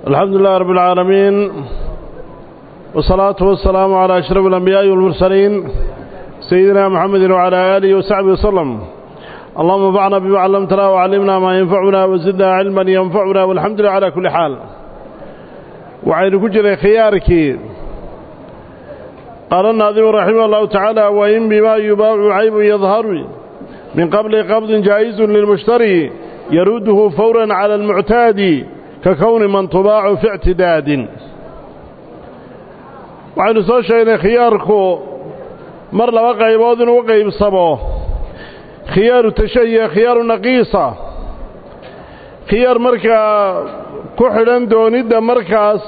الحمد لله رب العالمين والصلاة والسلام على أشرف الأنبياء والمرسلين سيدنا محمد وعلى آله وصحبه وسلم اللهم انفعنا بما علمتنا وعلمنا ما ينفعنا وزدنا علما ينفعنا والحمد لله على كل حال وعين كجر خيارك قال الناظم رحمه الله تعالى وإن بما يباع عيب يظهر من قبل قبض جائز للمشتري يرده فورا على المعتاد ككون من طباع في اعتداد waxaynu soo sheegnay khiyaarku mar laba qaybood inuu u qaybsamo khiyaaru tashahiya khiyaaru naqiisa khiyaar markaa ku xidhan doonidda markaas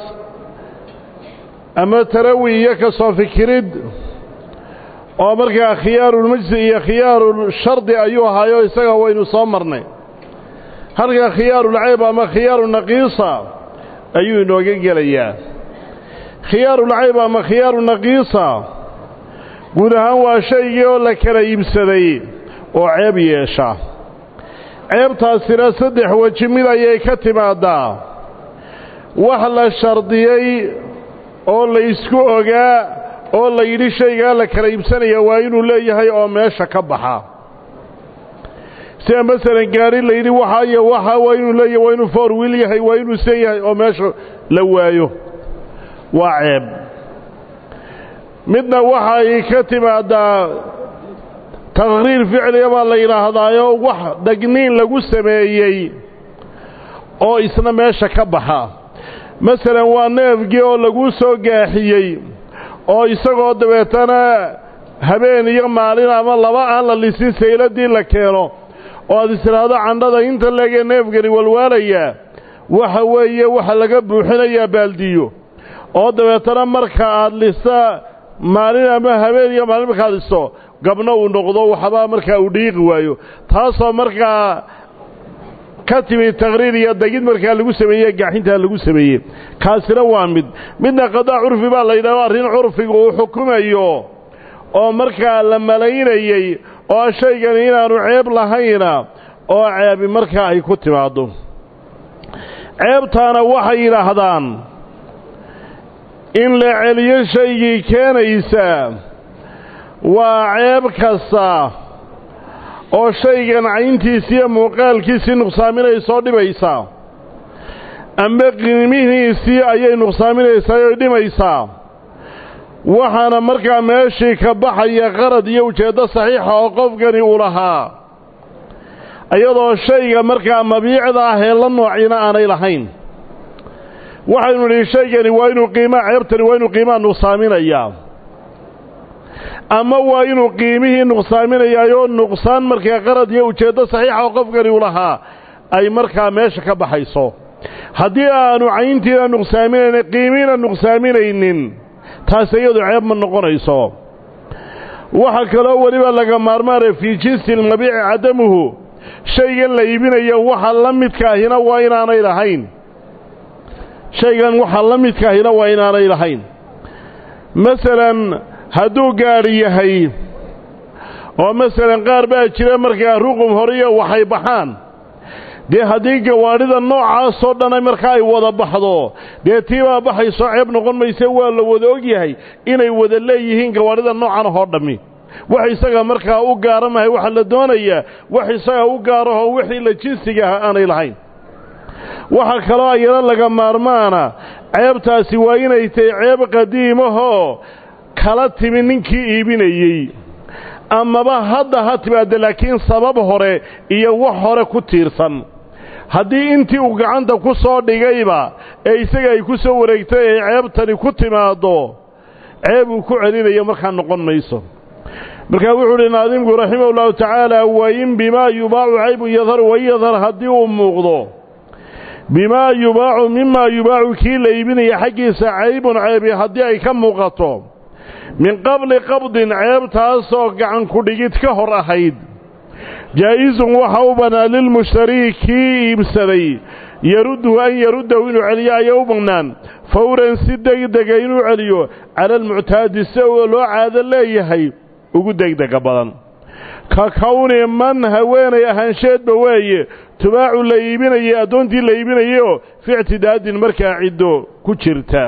ama tarawi iyo ka soo fikirid oo markaa khiyaarulmajsi iyo khiyaarushardi ayuu ahaayo isaga waynu soo marnay halkaa khiyaarulcayb ama khiyaaru naqiisa ayuu inooga gelayaa khiyaarulcayb ama khiyaaru naqiisa guud ahaan waa shaygii oo la kala iibsaday oo ceeb yeesha ceebtaasina saddex weji mid ayay ka timaaddaa wax la shardiyey oo la isku ogaa oo la yidhi shaygaa la kala iibsanaya waa inuu leeyahay oo meesha ka baxa sida masalan gaari la yidhi waxa iyo waxa waa inuu leeyahay waa inuu foor wiil yahay waa inuu san yahay oo meesha la waayo waa ceeb midna waxay ka timaaddaa taqhriir ficliga baa la yidhaahdaayo wax dagniin lagu sameeyey oo isna meesha ka baxa masalan waa neefgii oo lagu soo gaaxiyey oo isagoo dabeetana habeen iyo maalin ama laba aan la lisin sayladii la keeno oo aad istidhaahdo candhada inta leegee neefgani walwaalayaa waxa weeye waxa laga buuxinayaa baaldiyo oo dabeetana marka aad lisa maalin ama habeen iyo maalin markaad listo gabno uu noqdo waxbaa markaa uu dhiiqi waayo taasoo markaa ka timi taqhriir iyo degid markaa lagu sameeye gaaxintaa lagu sameeyey kaasina waa mid midna qadaa curfi baa la yidhahdo arrin curfiga uu xukumayo oo markaa la malaynayey oo shaygani inaanu ceeb lahayna oo ceebi markaa ay ku timaaddo ceebtaana waxay yidhaahdaan in la celiyo shaygii keenaysa waa ceeb kasta oo shaygan cayntiisi iyo muuqaalkiisii nuqsaaminaysoo dhibaysaa amba qiimihiisii ayay nuqsaaminaysaa oy dhimaysaa waxaana markaa meeshii ka baxaya qarad iyo ujeeddo saxiixa oo qofkani uu lahaa iyadoo shayga markaa mabiicda ah ee la noocina aanay lahayn waxaynu nidhi shaygani waa inuu qiimaa ceebtani waa inuu qiimaha nuqsaaminayaa ama waa inuu qiimihii nuqsaaminayaayoo nuqsaan markaa qarad iyo ujeeddo saxiixa oo qofkani uu lahaa ay markaa meesha ka baxayso haddii aanu cayntiina nuqsaaminaynin qiimihiina nuqsaaminaynin taas iyadu ceeb ma noqonayso waxaa kaloo weliba laga maarmaanaya fii jinsi lmabiici cadamuhu shaygan la iibinayo waxa la midkaahina waa inaanay lahayn shaygan waxa la midkaahina waa inaanay lahayn masalan hadduu gaadhi yahay oo masalan qaar baa jira markaa ruqum horiyo waxay baxaan dee haddii gawaadhida noocaasoo dhan markaa ay wada baxdo dee tii baa baxaysoo ceeb noqon mayse waa la wada og yahay inay wada leeyihiin gawaadhida noocan ahoo dhammi wax isaga markaa u gaaramahay waxaa la doonayaa wax isaga u gaarahoo wixii la jinsiga ah aanay lahayn waxaa kaloo ayana laga maarmaana ceebtaasi waa inay tahay ceeb qadiimahoo kala timi ninkii iibinayey amaba hadda ha timaadda laakiin sabab hore iyo wax hore ku tiirsan haddii intii uu gacanta ku soo dhigayba ee isaga ay ku soo wareegtay ay ceebtani ku timaaddo ceeb uu ku celinayo markaa noqon mayso markaa wuxuu uhi naadimku raximah ullahu tacaala wain bimaa yubaacu caybun yadhar wain yadhar haddii uu muuqdo bimaa yubaacu mimaa yubaacu kii la iibinaya xaggiisa caybun ceebi haddii ay ka muuqato min qabli qabdin ceebtaasoo gacan ku-dhigid ka hor ahayd jaa'isun waxa u bannaa lilmushtarii kii iibsaday yarudduhu an yaruddahu inuu celiyo ayaa u bannaan fawran si degdega inuu celiyo cala almuctaadi si oo loo caado leeyahay ugu degdega badan ka kowni man haweenay ahaansheedba weeye tubaacu la iibinayay addoontii la iibinayayoo fi ictidaadin markaa ciddo ku jirta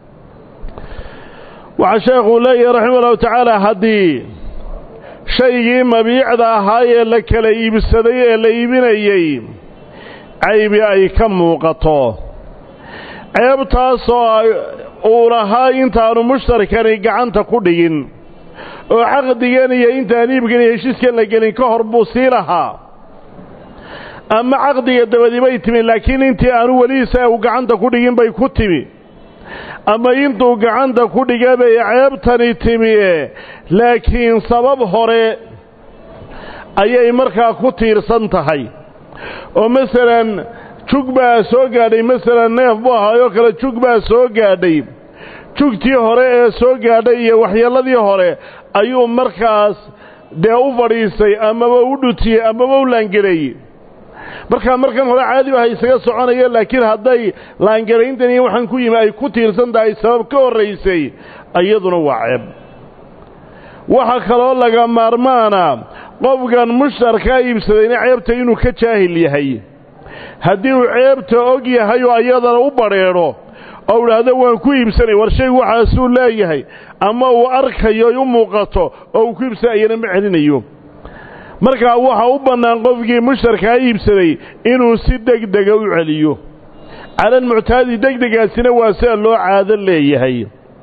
waxaa sheekhuu leeyahay raxima ullahu tacaala haddii shaygii mabiicda ahaa ee la kala iibsaday ee la iibinayey caybi ay ka muuqato ceebtaasoo uu lahaa intaanu mushtarkani gacanta ku dhigin oo caqdigan iyo intaan iibkan iyo heshiiskan la gelin ka hor buu sii lahaa ama caqdiga dabadii bay timi laakiin intii aanu weliisa uu gacanta ku dhigin bay ku timi ama intuu gacanta ku dhiga bay ceebtani timi laakiin sabab hore ayay markaa ku tiirsan tahay oo masalan jug baa soo gaadhay masalan neef buu ahaayoo kale jug baa soo gaadhay jugtii hore ee soo gaadhay iyo waxyeelladii hore ayuu markaas dee u fadhiisay amaba u dhutiyey amaba u laangareeyey markaa markan hore caadi aha isaga soconaya laakiin hadday laangarayntan iyo waxaan ku yimi ay ku tiirsan tahay sabab ka horraysay iyaduna waa ceeb waxaa kaloo laga maarmaana qofkan mushtarkaa iibsadayna ceebta inuu ka jaahil yahay haddii uu ceebta og yahay oo ayadana u badrheedho oo idhaahdo waan ku iibsanay war shaygu waxaasuu leeyahay ama uu arkayo u muuqato oo uu ku iibsanay ayana ma celinayo markaa waxaa u bannaan qofkii mushtarkaa iibsaday inuu si degdega u celiyo calal muctaadi degdegaasina waa sida loo caado leeyahay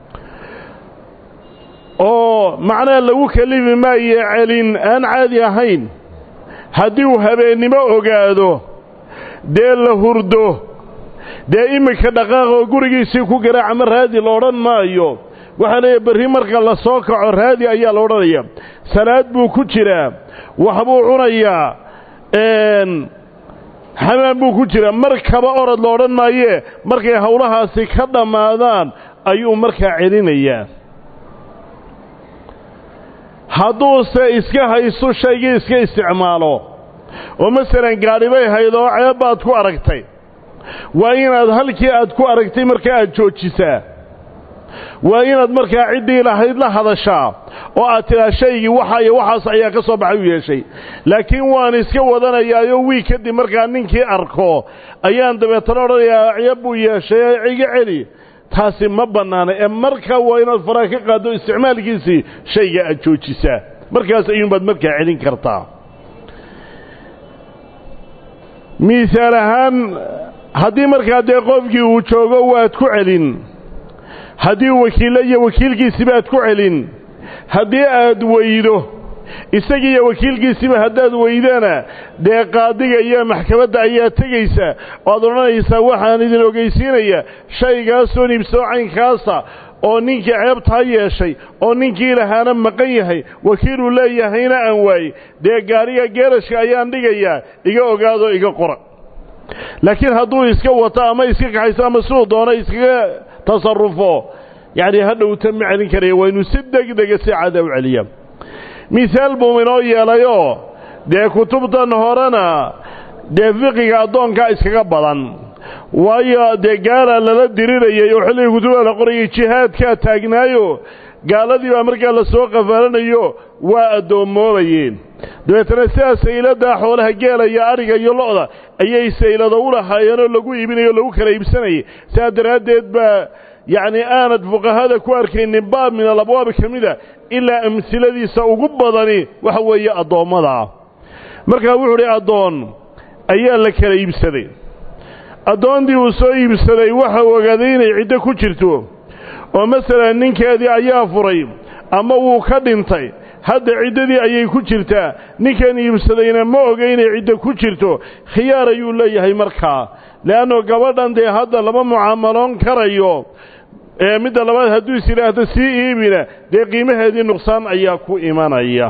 oo macnaha lagu kelifi maayo celin aan caadi ahayn haddii uu habeennimo ogaado dee la hurdo dee iminka dhaqaaq oo gurigiisii ku garaaca ma raadi la odhan maayo waxaa leeyahy berri marka la soo kaco raadi ayaa la odhanaya salaad buu ku jiraa waxbuu cunayaa xamaan buu ku jiraa markaba orod la odhan maayee markay howlahaasi ka dhammaadaan ayuu markaa celinayaa hadduuse iska haysto shaygii iska isticmaalo oo masalan gaadhi bay hayd oo ceeb baad ku aragtay waa inaad halkii aad ku aragtay markaa aad joojisaa waa inaad markaa ciddii lahayd la hadashaa oo aad tidhaa shaygii waxa iyo waxaas ayaa ka soo baxay u yeeshay laakiin waan iska wadanayaayo wiig kadib markaa ninkii arko ayaan dabeetana odhanayaa ceeb buu yeeshay iga celi taasi ma bannaana ee markaa waa inaad faraha ka qaaddo isticmaalkiisii shayga aad joojisaa markaas ayuunbaad markaa celin kartaa miisaal ahaan haddii markaa dee qofkii uu joogo waad ku celin haddii wakiille iyo wakiilkiisiba aad ku celin haddii aad weydo isagii iyo wakiilkiisiba haddaad weydana dee qaadiga iyo maxkamadda ayaa tegaysa oad odhanaysaa waxaan idin ogeysiinaya shaygaasoo niibsoo caynkaasa oo ninkii ceebtaa yeeshay oo ninkii lahaana maqan yahay wakiiluu leeyahayna aan waayey dee gaadhiga geerashka ayaan dhigayaa iga ogaadoo iga qora laakiin hadduu iska wato ama iska kaxayso ama siduu doono iskaga tasarufo yacni hadhowta ma celin karaya waa inuu si degdega si cada u celiya mihaal buu inoo yeelayoo dee kutubtan horena dee fiqiga addoonkaa iskaga badan waayo dee gaala lala dirirayay oo xilligii kutubada la qorayay jihaadkaa taagnaayo gaaladii baa markaa la soo qafaalanayo waa addoommoobayeen dabeetana sidaa sayladaa xoolaha geela iyo adhiga iyo lo'da ayay saylado u lahaayeenoo lagu iibinayo o lagu kala iibsanayay sidaa daraaddeed baa yacni aanad fuqahada ku arkaynin baab min alabwaabi ka mida ilaa amsiladiisa ugu badani waxa weeye addoommada markaa wuxuu udhi addoon ayaa la kala iibsaday addoontii uu soo iibsaday waxa uu ogaaday inay ciddo ku jirto oo masalan ninkeedii ayaa furay ama wuu ka dhintay hadda ciddadii ayay ku jirtaa ninkan iibsadayna ma oga inay ciddo ku jirto khiyaar ayuu leeyahay markaa le'anno gabadhan dee hadda lama mucaamaloon karayo ee midda labaad hadduu is yidhaahdo sii iibina dee qiimaheedii nuqsaan ayaa ku imanaya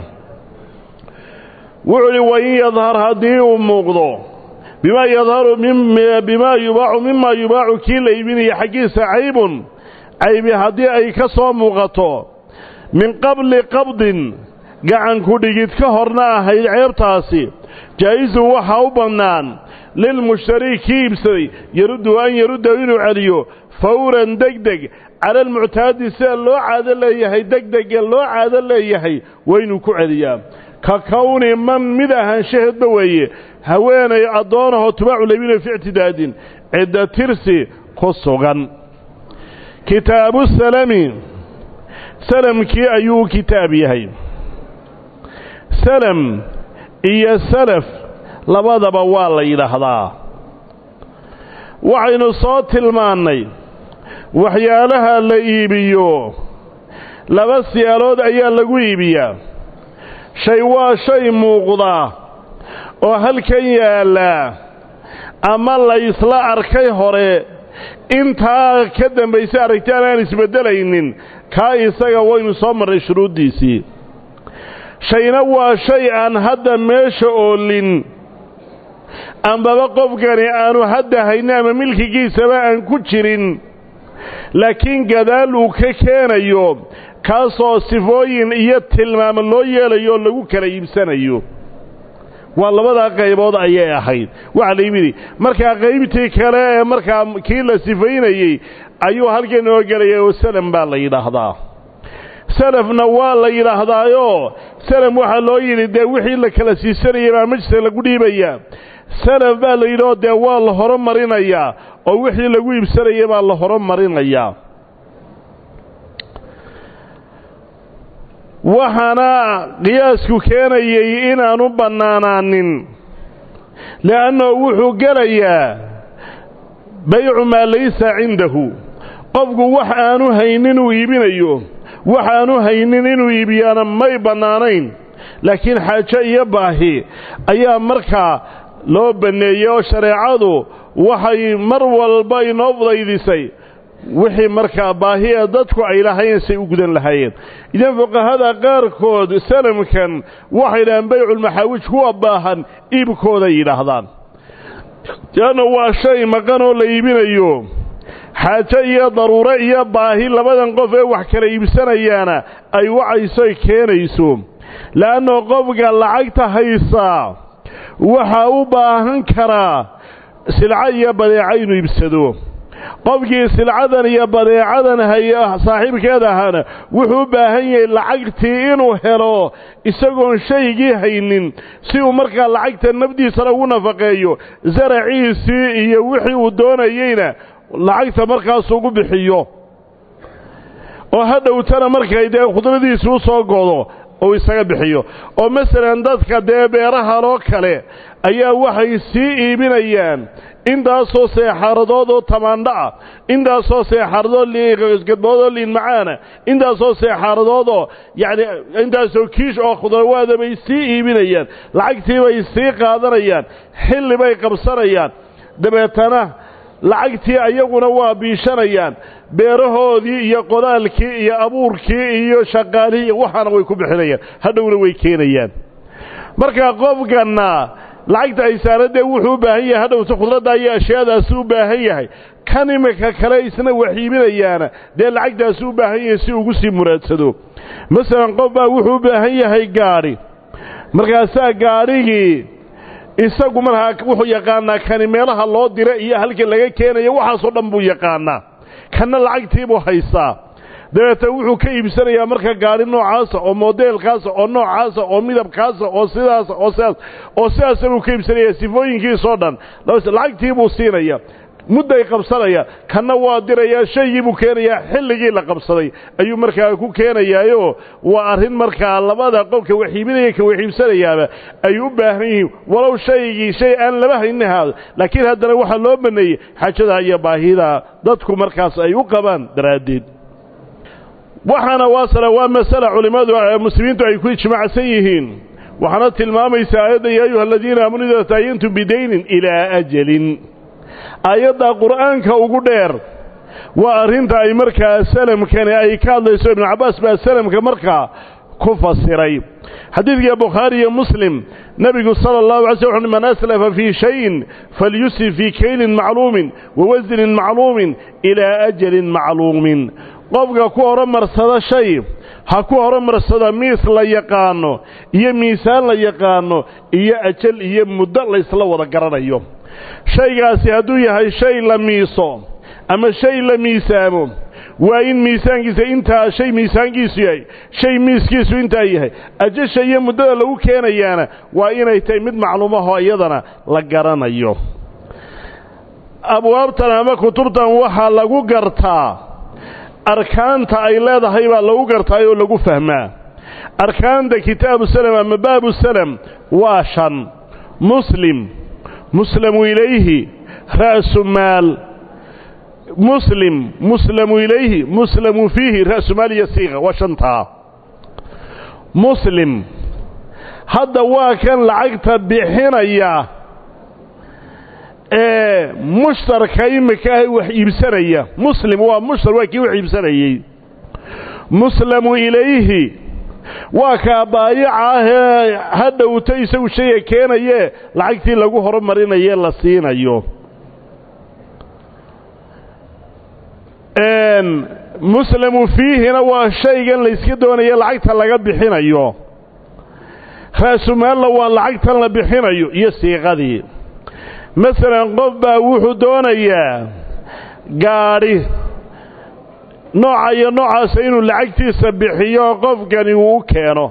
wuxuu idhi wain yadhar haddii uu muuqdo bimaa yadharu bimaa yubaacu mimaa yubaacu kii la iibinaya xaggiisa caybun caybi haddii ay ka soo muuqato min qabli qabdin gacanku dhigid ka horna ahayd ceebtaasi jaa'isun waxaa u bannaan lilmushtari kii iibsaday yaruddu an yarudda inuu celiyo fawran degdeg cala almuctaadi sida loo caado leeyahay degdege loo caado leeyahay waa inuu ku celiyaa ka kowni man mid ahaanshaheedba weeye haweenay addoonahoo tubaacu labina fi ictidaadin cidda tirsi ku sugan kitaabu salami salamkii ayuu kitaab yahay salam iyo salaf labadaba waa la yidhaahdaa waxaynu soo tilmaannay waxyaalaha la iibiyo laba siyaalood ayaa lagu iibiyaa shay waa shay muuqda oo halkan yaallaa ama la ysla arkay hore intaa ka dambaysa aragtaan aan isbeddelaynin kaa isaga waynu soo marray shuruuddiisii shayna waa shay aan hadda meesha oolin ambaba qofkani aanu hadda haynin ama milkigiisaba aan ku jirin laakiin gadaal uu ka keenayo kaasoo sifooyin iyo tilmaamo loo yeelayo oo lagu kala iibsanayo waa labadaa qaybood ayay ahayd waxaa la yimidi markaa qaybtii kale ee markaa kii la sifaynayey ayuu halkan inoo gelaya oo salam baa la yidhaahdaa salafna waa la yidhaahdaayoo salam waxaa loo yidhi dee wixii la kala siisanayay baa majliska lagu dhiibayaa salaf baa la yidhi oo dee waa la horumarinayaa oo wixii lagu iibsanayay baa la horumarinayaa waxaana qiyaasku keenayey inaanu bannaanaanin li'annahu wuxuu gelayaa baycu maa laysa cindahu qofku wax aanu haynin uu iibinayo wax aanu haynin inuu iibiyaana may bannaanayn laakiin xaajo iyo baahi ayaa markaa loo banneeyey oo shareecadu waxay mar walba inoo fudaydisay wixii markaa baahi ee dadku ay lahaayeen say u gudan lahaayeen idan fuqahada qaarkood salamkan waxay dhahaan bayculmaxaawij kuwa baahan iibkooday yidhaahdaan leanna waa shay maqan oo la iibinayo xaajo iyo daruuro iyo baahi labadan qof ee wax kala iibsanayaana ay wacaysoy keenayso le'anna qofka lacagta haysaa waxaa u baahan karaa silco iyo badeeco inuu iibsado qofkii silcadan iyo badeecadan haya saaxiibkeed ahaana wuxuu u baahan yahay lacagtii inuu helo isagoon shaygii haynin si uu markaa lacagta nafdiisana ugu nafaqeeyo saraciisii iyo wixii uu doonayeyna lacagta markaas ugu bixiyo oo ha dhowtana markay dee khudradiisi u soo godo uu isaga bixiyo oo masalan dadka dee beeraha loo kale ayaa waxay sii iibinayaan intaasoo seexaaradood oo tamaandho ah intaasoo seexaaradood gadboodoo liin macaana intaasoo seexaaradoodoo yacni intaasoo kiish oo khudrawaada bay sii iibinayaan lacagtii bay sii qaadanayaan xilli bay qabsanayaan dabeetana lacagtii ayaguna waa biishanayaan beerahoodii iyo qodaalkii iyo abuurkii iyo shaqaalihii iyo waxaana way ku bixinayaan hadhowna way keenayaan marka qofkanna lacagta ay saaradee wuxuu u baahan yahay hadhowta khudradda iyo ashyaadaasi u baahan yahay kan iminka kale isna wax iibinayaana dee lacagtaasi u baahan yahay si ugu sii muraadsado masalan qof baa wuxuu u baahan yahay gaadhi markaasaa gaadhigii isagu markaa wuxuu yaqaanaa kani meelaha loo dira iyo halka laga keenayo waxaasoo dhan buu yaqaanaa kanna lacagtiibuu haystaa dabeetana wuxuu ka iibsanayaa marka gaadhi noocaasa oo modeelkaasa oo noocaasa oo midabkaasa oo sidaasa oo sidaas oo sidaasa buu ka iibsanayaa sifooyinkiisoo dhan lacagtii buu siinaya mudday qabsanaya kanna waa dirayaa shaygii buu keenayaa xilligii la qabsaday ayuu markaa ku keenayaayo waa arrin markaa labada qofka waxiibinaya ka waxiibsanayaaba ay u baahan yihiin walow shaygii shay aan laba haynin haado laakiin haddana waxaa loo baneeyey xajada iyo baahida dadku markaas ay u qabaan daraaddeed waxaana waasala waa masala culimmadu muslimiintu ay ku ijmaacsan yihiin waxaana tilmaamaysa aayadda yaa ayuha aladiina aamanu idaa taayantum bidaynin ilaa ajalin aayadda qur'aanka ugu dheer waa arrinta ay markaa salamkani ay ka hadlayso ibnu cabbaas baa salamka markaa ku fasiray xadiidka bukhaari iyo muslim nebigu sala allahu alay sl wuxu man aslafa fii shayin falyusrif fii kaylin macluumin wa wasnin macluumin ilaa ajalin macluumin qofka ku horumarsada shay ha ku horumarsada miis la yaqaano iyo miisaan la yaqaano iyo ajal iyo muddo laysla wada garanayo shaygaasi hadduu yahay shay la miiso ama shay la miisaamo waa in miisaankiisa intaa shay miisaankiisu yahay shay miiskiisu intaa yahay ajasha iyo muddada lagu keenayaana waa inay tahay mid macluumaho iyadana la garanayo abwaabtan ama kutubtan waxaa lagu gartaa arkaanta ay leedahay baa lagu gartaa oo lagu fahmaa arkaanta kitaabu salam ama baabu salam waa shan muslim muslamu ilayhi ra'su maal muslim muslamu ilayhi muslamu fiihi ra'su maal iyo siiqa waa shantaa muslim hadda waa kan lacagta bixinaya ee mushtarka imika ah wax iibsanaya muslim waa mushtar waa kii wax iibsanayey muslamu ilayhi waa kaa baayica ahee ha dhowto isagu shayga keenayee lacagtii lagu horumarinaye la siinayo muslamu fiihina waa shaygan layska doonaye lacagta laga bixinayo raasumaalna waa lacagtan la bixinayo iyo siiqadii masalan qof baa wuxuu doonayaa gaadhi nooca iyo noocaasa inuu lacagtiisa bixiyo qofkani uu u keeno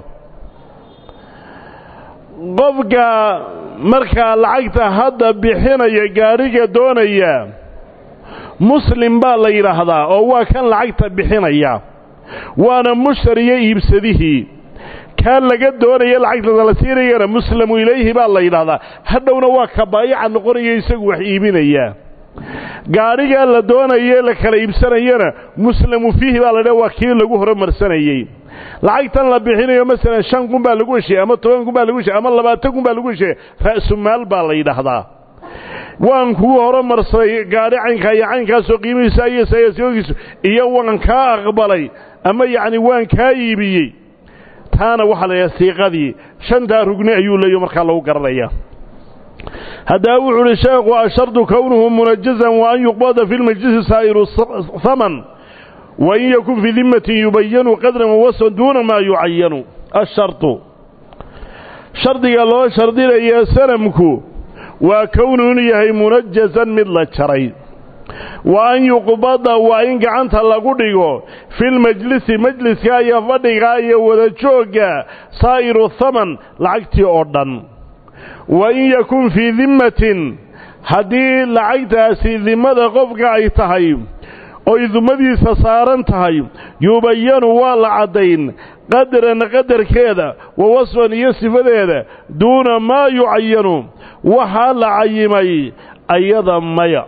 qofka markaa lacagta hadda bixinaya gaadhiga doonaya muslim baa la yidhaahdaa oo waa kan lacagta bixinaya waana mushtar iyo iibsadihii kaa laga doonaya lacagta la siinayana muslamu ilayhi baa la yidhaahdaa hadhowna waa ka baayica noqonaya isagu wax iibinaya gaadhigaa la doonaye la kala iibsanayana muslamu fiihi baa la dhaha waa kii lagu horumarsanayey lacagtan la bixinayo masalan shan kun baa lagu heshiye ama toban kun baa lagu heshiye ama labaatan kun baa lagu heshiye ra'sumaal baa la yidhaahdaa waan kuu horumarsaday gaadhi caynkaa iyo caynkaasoo qiimihiisa iyo sayasoogiisu iyo waan kaa aqbalay ama yacni waan kaa iibiyey taana waxaa la yidhaha siiqadii shantaa rugni ayuu leeyo markaa lagu garanaya haddaba wuxuu uhi sheekhu ashardu kownuhu munajazan wa an yuqbada fi lmajlisi saa'iru haman wa in yakun fii dimatin yubayanu qadran wawasan duuna maa yucayanu ashardu shardiga loo shardinaya sanamku waa kownuhu inuu yahay munajazan mid la jaray wa an yuqbada waa in gacanta lagu dhigo filmajlisi majliska iyo fadhiga iyo wada joogga saa'iru haman lacagtii oo dhan wa in yakun fii dimmatin haddii lacagtaasi dimmada qofka ay tahay oy dumadiisa saaran tahay yubayanu waa la caddayn qadran qadarkeeda wa wasfan iyo sifadeeda duuna maa yucayanu waxaa la cayimay ayada maya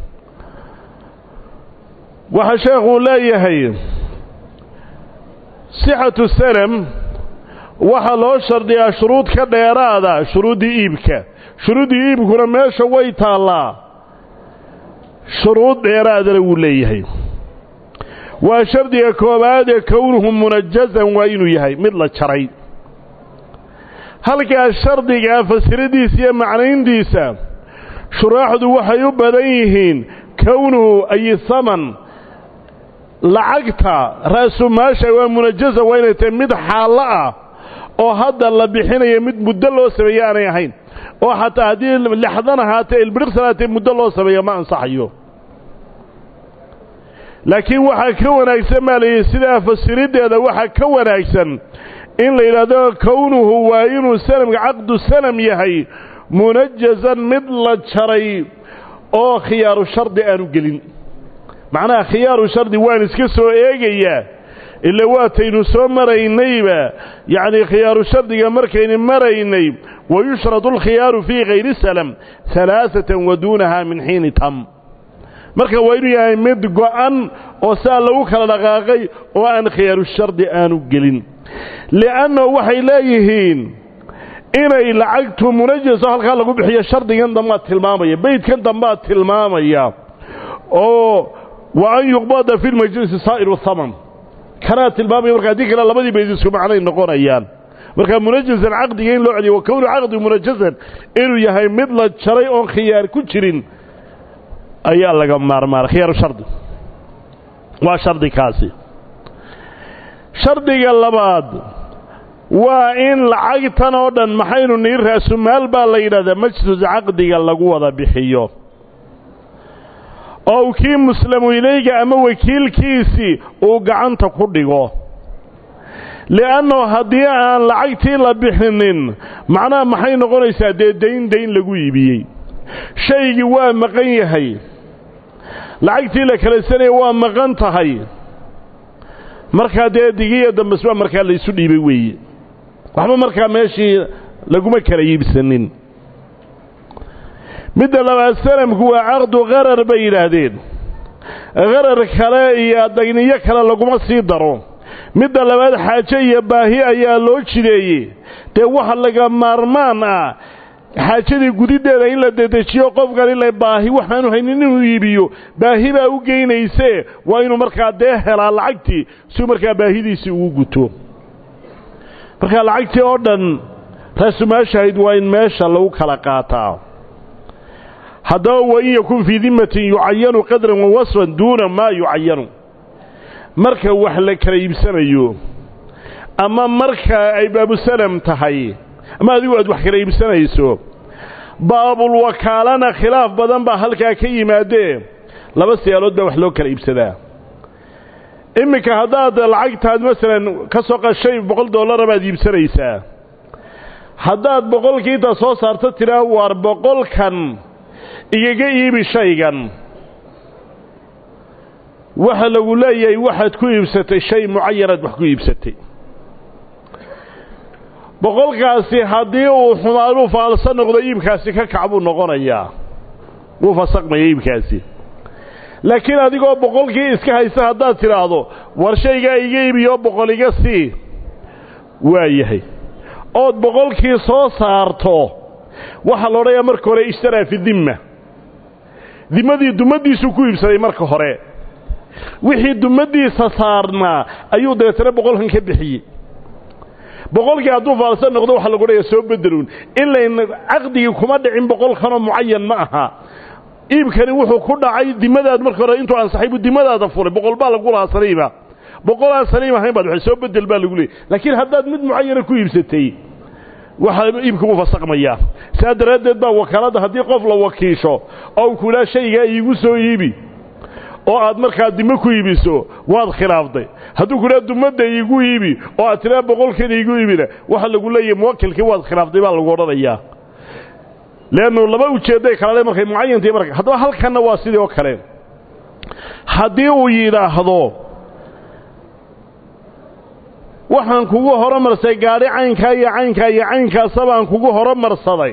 waxaa sheekhuu leeyahay sixatu salam waxaa loo shardiyaa shuruud ka dheeraada shuruuddii iibka shuruuddii iibkuna meesha way taallaa shuruud dheeraadana wuu leeyahay waa shardiga koowaad ee kownuhu munajazan waa inuu yahay mid la jaray halkaa shardigaa fasiradiisa iyo macnayntiisa shuraaxdu waxay u badan yihiin kownuhu ay haman lacagta ra'sumaasha waa munajaza waa inay tahay mid xaallo ah oo hadda la bixinayo mid muddo loo sameeye aanay ahayn oo xataa haddii lixdan ahaatee ilbiriqsan ahaatee muddo loo sameeyo ma ansaxayo laakiin waxaa ka wanaagsan baa layidhi sidaa fasiriddeeda waxaa ka wanaagsan in la yidhaahdo kownuhu waa inuu sanamka caqdu sanam yahay munajazan mid la jaray oo khiyaaru shardi aanu gelin macnaha khiyaaru shardi waan iska soo eegayaa ila waataynu soo maraynayba yacnii khiyaaru shardiga markaynu maraynay wayushradu alkhiyaaru fii hayri salam halaaatan wa duunaha min xiini tam marka waa inuu yahay mid go'an oo saa lagu kala dhaqaaqay oo aan khiyaaru shardi aanu gelin li'annahu waxay leeyihiin inay lacagtu munajaso halkaa lagu bixiyo shardigan dambaad tilmaamaya beydkan dambaad tilmaamaya oo wa an yuqbada fi lmajlisi saa'iru haman kanaa tilmaamaya marka haddii kale labadii bayd isku macnay noqonayaan marka munajazan caqdiga in loo celiyo wa kownu caqdi munajazan inuu yahay mid la jaray oon khiyaar ku jirin ayaa laga maarmaara khiyaaru shardi waa shardi kaasi shardiga labaad waa in lacagtan oo dhan maxaynu nii raasumaal baa la yidhahdaa majlis caqdiga lagu wada bixiyo oo kii muslamu ilayga ama wakiilkiisii uu gacanta ku dhigo li'annahu haddii aan lacagtii la bixinin macnaha maxay noqonaysaa dee dayn dayn lagu iibiyey shaygii waa maqan yahay lacagtii la kala sanaya waa maqan tahay markaa dee digiya dambesbaa markaa laysu dhiibay weeye waxba markaa meeshii laguma kala iibsanin midda labaad sanamku waa caqdu qarar bay yidhaahdeen qarar kale iyo dayniyo kale laguma sii daro midda labaad xaajo iyo baahi ayaa loo jideeyey dee waxa laga maarmaan ah xaajadii gudiddeeda in la dedejiyo qofkan ila baahi waxaanu haynin inuu iibiyo baahi baa u geynaysee waa inuu markaa dee helaa lacagtii siuu markaa baahidiisii ugu guto markaa lacagtii oo dhan raasumaashahayd waa in meesha lagu kala qaataa haddaba wain yakun fii dimatin yucayanu qadran wa wasfan duuna maa yucayanu marka wax la kala iibsanayo ama marka ay baabusalam tahay ama adigu aad wax kala iibsanayso baabulwakaalana khilaaf badan baa halkaa ka yimaadee laba siyaalood baa wax loo kala iibsadaa iminka haddaad lacagtaad masalan ka soo qashay boqol dollara baad iibsanaysaa haddaad boqolkiinta soo saarto tidhaa waar boqolkan igaga iibi shaygan waxa lagu leeyahay waxaad ku iibsatay shay mucayanaad wax ku iibsatay boqolkaasi haddii uu xumaanuu faalso noqdo iibkaasi ka kac buu noqonayaa wuu fasaqmaya iibkaasi laakiin adigoo boqolkii iska haysta haddaad tidhaahdo war shaygaa iga iibiyo boqol iga sii waa yahay ood boqolkii soo saarto waxaa la odhanayaa marka hore ishtaraa fi dimma dimadii dummaddiisuu ku iibsaday marka hore wixii dummaddiisa saarnaa ayuu dabeetana boqolkan ka bixiyey boqolkii hadduu faalsan noqdo waxaa lagu odhanayaa soo bedeluun ilayn caqdigii kuma dhicin boqolkanoo mucayan ma aha iibkani wuxuu ku dhacay dimadaad marka hore intuu ansaxay buu dimadaada furay boqol baa lagu lahaa saliiba boqol aan saliim ahayn baad soo bedel baa lagu leeyay laakiin haddaad mid mucayana ku iibsatay waxaa iibka u fasaqmayaa saa daraaddeed baa wakaaladda haddii qof la wakiisho oo u kudhaa shaygaa iigu soo iibi oo aad markaa dimo ku iibiso waad khilaafday hadduu kudhaa dumadda iigu iibi oo aad tidhaa boqolkan iigu iibina waxaa lagu leeyahay muwakilkii waad khilaaftay baa lagu odhanayaa leannu laba ujeedday kala le markay mucayantii marka haddaba halkanna waa sidii oo kale haddii uu yidhaahdo waxaan kugu horomarsay gaadhi caynkaa iyo caynkaa iyo caynkaasa baan kugu horomarsaday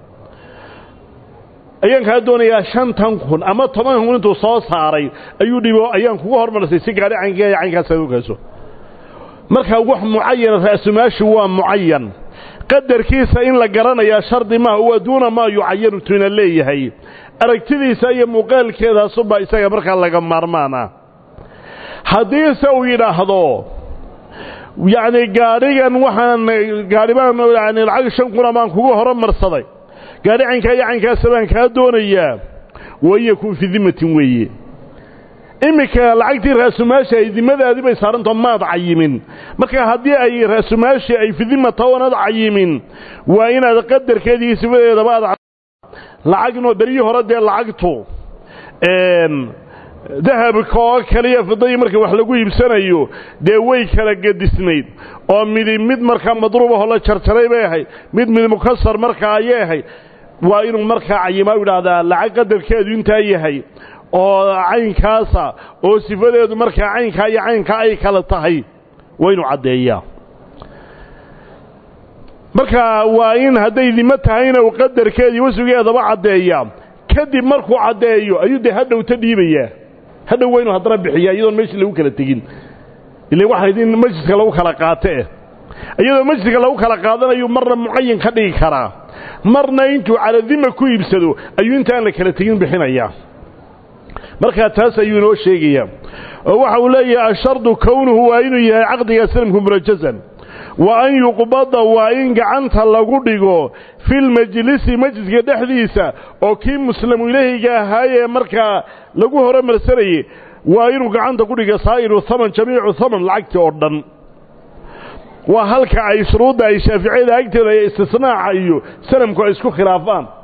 ayaan kaa doonayaa shantan kun ama toban kun intuu soo saaray ayuu dhibo ayaan kugu hormarsay si gaadhi caynkaa iyo caynkaasa u kayso markaa wax mucayana ra'sumaashu waa mucayan qadarkiisa in la garanayaa shardi maaha waa duuna maa yucayanu tuina leeyahay aragtidiisa iyo muuqaalkeedaasubaa isaga markaa laga maarmaana haddiise uu yidhaahdo yacni gaadhigan waxaan gaadhi baan yani lacag shan kuna baan kugu horomarsaday gaadhi caynkaa iyo caynkaasa baan kaa doonayaa wain yakun fii dimatin weeye iminka lacagtii raasumaasha ay dimadaadii bay saarantao maad cayimin marka haddii ay raasumaashii ay fidimata oonad cayimin waa inaad qadarkeedii iyo sifadeedaba aad lacagno beryii hore dee lacagtu dahabka oo kaliya fidadii marka wax lagu iibsanayo dee way kala gedisnayd oo midi mid markaa madruubahoo la jarjaray bay ahayd mid mid mukasar markaa ayay ahayd waa inuu markaa cayimaa u idhaahdaa lacag qadarkeedu intaa yahay oo caynkaasa oo sifadeedu markaa caynkaa iyo caynkaa ay kala tahay waa inuu caddeeyaa marka waa in hadday dimo tahayna uu qadarkeedii wasugeedaba caddeeyaa kadib markuu caddeeyo ayuu dee hadhowta dhiibayaa hadhow waa inuu haddana bixiyaa iyadoon meeshii lagu kala tegin ila waxayd in majliska lagu kala qaatee iyadoo majliska lagu kala qaadanayu marna mucayan ka dhigi karaa marna intuu caladima ku iibsado ayuu intaan la kala tegin bixinayaa markaa taas ayuu inoo sheegayaa oo waxa uu leeyahay ashardu kownuhu waa inuu yahay caqdiga salamku munajazan wa an yuqbada waa in gacanta lagu dhigo filmajlisi majliska dhexdiisa oo kii muslamu ilaahiga ahaayee markaa lagu horumarsanayey waa inuu gacanta ku dhigo saa'iru haman jamiicu haman lacagtii oo dhan waa halka ay shuruudda ay shaaficiyada agteeda ee istisnaaca iyo sanamku ay isku khilaafaan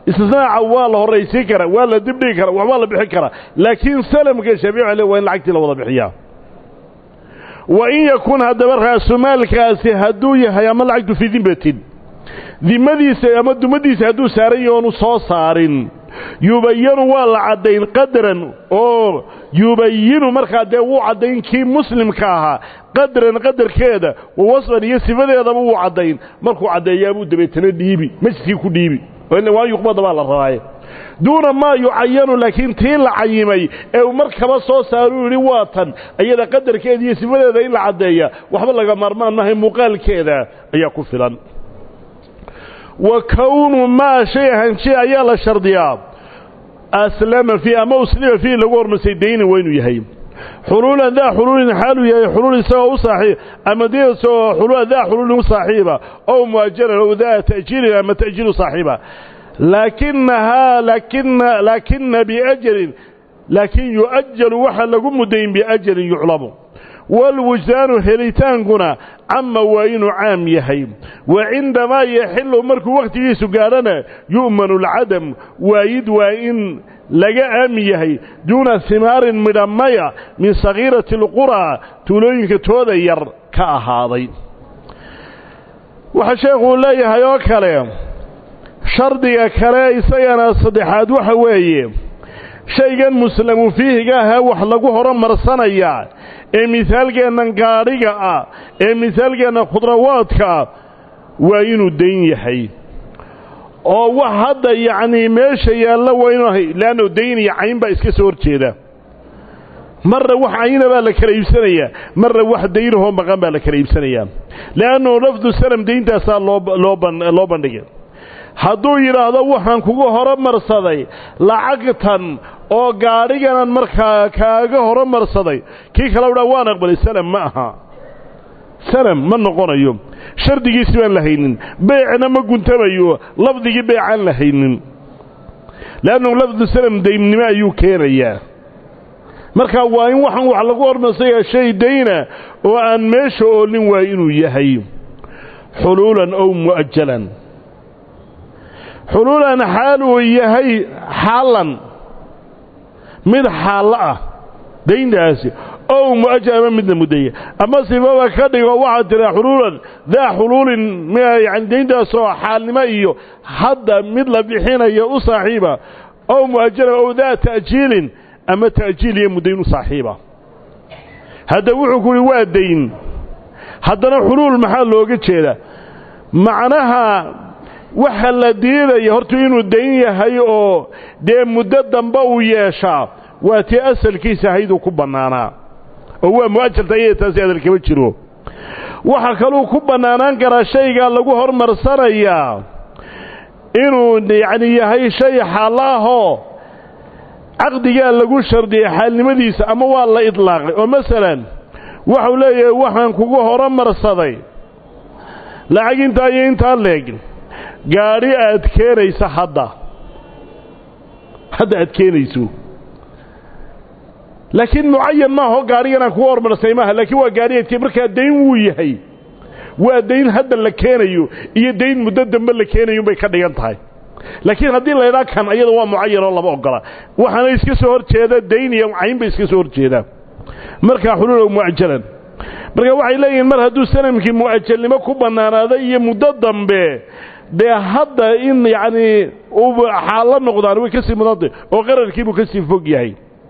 istisnaaca waa la horraysiin karaa waa la dibdhigi karaa waxbaa la bixin karaa laakiin salamka shaafici le waa in lacagtii la wada bixiyaa wa in yakun haddaba raasumaalkaasi hadduu yahay ama lacagtu fii dimbatin dimadiisa ama dumadiisa hadduu saaran yahi oonu soo saarin yubayanu waa la caddayn qadran oo yubayinu markaa dee wuu caddayn kii muslimka ahaa qadran qadarkeeda wa wasfan iyo sifadeedaba wuu caddayn markuu caddeeyaabuu dabeetana dhiibi masjidkii ku dhiibi waa yuqbada baa la rabaaye duuna maa yucayanu laakiin tii la cayimay ee uu markaba soo saaruu yidhi waa tan iyada qadarkeeda iyo sifadeeda in la caddeeya waxba laga maarmaan mahay muuqaalkeeda ayaa ku filan wa kownu maa shay ahanshe ayaa la shardiyaa aslama fii ama uslima fiihi lagu hormarsay daynin waa inuu yahay xuluulan daa xuluulin xaaluu yahay xuluul isagoo u saaxiib ama diasoo xuluula daa xuluulin u saaxiiba ow muajalan ow daa ta'jiilin ama ta'jiilu saaxiiba laakinahaa laakina laakina biajalin laakiin yu'ajalu waxaa lagu mudayn biajalin yuclamu waalwujdaanu helitaankuna cama waa inuu caam yahay wa cindamaa yaxilu markuu wakhtigiisu gaadhana yu'manu alcadam waayid waa in laga aamin yahay duuna himaarin midhamaya min sakhiirati alquraa tuulooyinka tooda yar ka ahaaday waxaa sheekhuu leeyahay oo kale shardiga kale isagana saddexaad waxa weeye shaygan muslamu fiihiga ahee wax lagu horumarsanayaa ee misaalkeennan gaadhiga ah ee misaalkeenna khudrawaadka ah waa inuu dayn yahay oo wax hadda yacnii meesha yaalla waa inuu ahay leanno dayn iyo cayn baa iska soo horjeeda marna wax cayna baa la kala iibsanayaa marna wax daynahoo maqan baa la kala iibsanayaa le'annu lafdu salam dayntaasaa loo bandhigay hadduu yidhaahdo waxaan kugu horumarsaday lacagtan oo gaadhiganan markaa kaaga horumarsaday kii kale udhaa waan aqbalay salam ma aha salam ma noqonayo shardigiisi baan la haynin beecna ma guntamayo lafdigii beecaan la haynin leannu lafdu salam daynnimo ayuu keenayaa markaa waa in waxaan wax lagu hormarsayaa shay dayna oo aan meesha oolin waa inuu yahay xuluulan ow mu'ajalan xuluulan xaal uu yahay xaalan mid xaallo ah dayntaasi ow mu'ajal ama midna mudaya ama sifaba ka dhigo waxaad tiraa xuluulan daa xuluulin yani dayntaasoo xaalnimo iyo hadda mid la bixinayo u saaxiiba ow mu'ajalan ow daa ta'jiilin ama ta'jiil iyo muddayn u saaxiiba hadda wuxuu ku uhi waa dayn haddana xuluul maxaa looga jeeda macnaha waxa la diidaya hortu inuu dayn yahay oo dee muddo dambe uu yeeshaa waa tii asalkiisa ahayduu ku bannaanaa oo waa mu'ajalta iyada taasi adal kama jiro waxaa kaluu ku bannaanaan karaa shaygaa lagu hormarsanayaa inuu yacni yahay shay xaalla ahoo caqdigaa lagu shardiyay xaalnimadiisa ama waa la idlaaqay oo masalan waxau leeyahay waxaan kugu horumarsaday lacag intaa iyo intaa leeg gaadhi aad keenaysa hadda hadda aad keenayso laakiin mucayan maaho gaadhigan aan kugu hormarsay maaha laakiin waa gaadhi aad markaa dayn wuu yahay waa dayn hadda la keenayo iyo dayn muddo dambe la keenayo bay ka dhigan tahay laakiin haddii laydhaa kan iyada waa mucayan oo lama ogola waxaana iska soo hor jeeda dayn iyo cayn bay iska soo hor jeedaa markaa xuluulow mu'ajalan marka waxay leeyihiin mar hadduu sanamkii mu'ajalnimo ku bannaanaaday iyo muddo dambe dee hadda in yacnii uu xaallo noqdaan way ka sii mudantay oo qararkiibuu ka sii fog yahay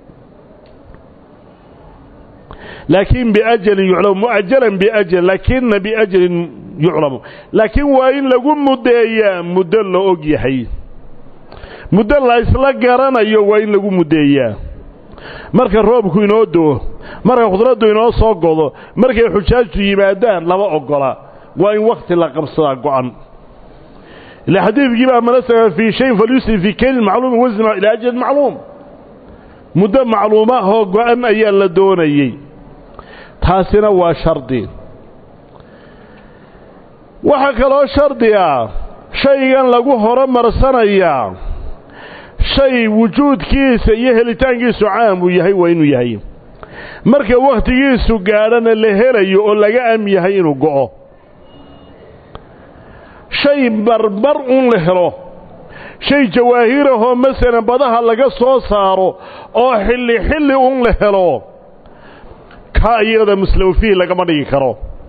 laakiin biajalin yuclamu mu'ajalan biajal laakina biajalin yuclamu laakiin waa in lagu muddeeyaa muddo la og yahay muddo la isla garanayo waa in lagu muddeeyaa marka roobku inoo doo marka khudraddu inoo soo godo markay xujaajtu yimaadaan lama oggola waa in wakhti la qabsadaa go'an ila xadiidkii baa manasaka fii shayin falyusri fii kaylin macluumin wasna ilaa ajalin macluum muddo macluuma oo go'an ayaa la doonayey taasina waa shardi waxaa kaloo shardi ah shaygan lagu horumarsanayaa shay wujuudkiisa iyo helitaankiisu caam uu yahay waa inuu yahay marka wakhtigiisu gaadhana la helayo oo laga am yahay inuu go'o shay barbar un la helo shay jawaahirahoo masalan badaha laga soo saaro oo xilli xilli un la helo kaa iyada muslamu fiihi lagama dhigi karo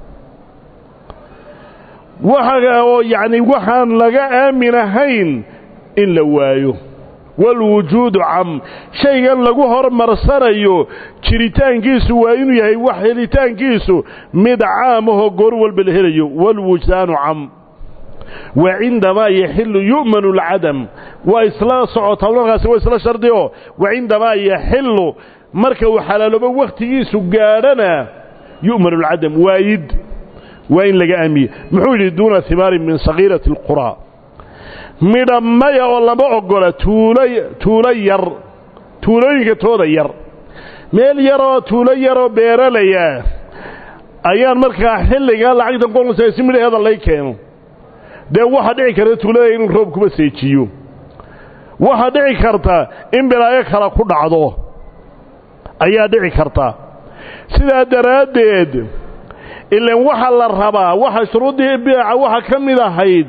waxa oo yacni waxaan laga aamin ahayn in la waayo walwujuudu cam shaygan lagu hormarsanayo jiritaankiisu waa inuu yahay wax helitaankiisu mid caamahoo goor walba la helayo walwujdaanu cam wa cindamaa yaxilu yu'manu alcadam waa isla socotaa markaasi waa isla shardioo wa cindamaa yaxilu marka uu xalaaloobo wakhtigiisu gaadhana yu'manu alcadam waayid waa in laga aamiye muxuu yidhi duuna himaarin min sagiirati alquraa midha maya oo lama ogola tuulo tuulo yar tuulooyinka tooda yar meel yaroo tuulo yaroo beeralaya ayaan markaa xilligaa lacagtan qoonsa si midhaheeda lay keeno dee waxaa dhici karta tuulada inuu roob kuba seejiyo waxaa dhici karta in bilaayo kale ku dhacdo ayaa dhici karta sidaa daraaddeed ilan waxa la rabaa waxa shuruuddii biica waxa ka mid ahayd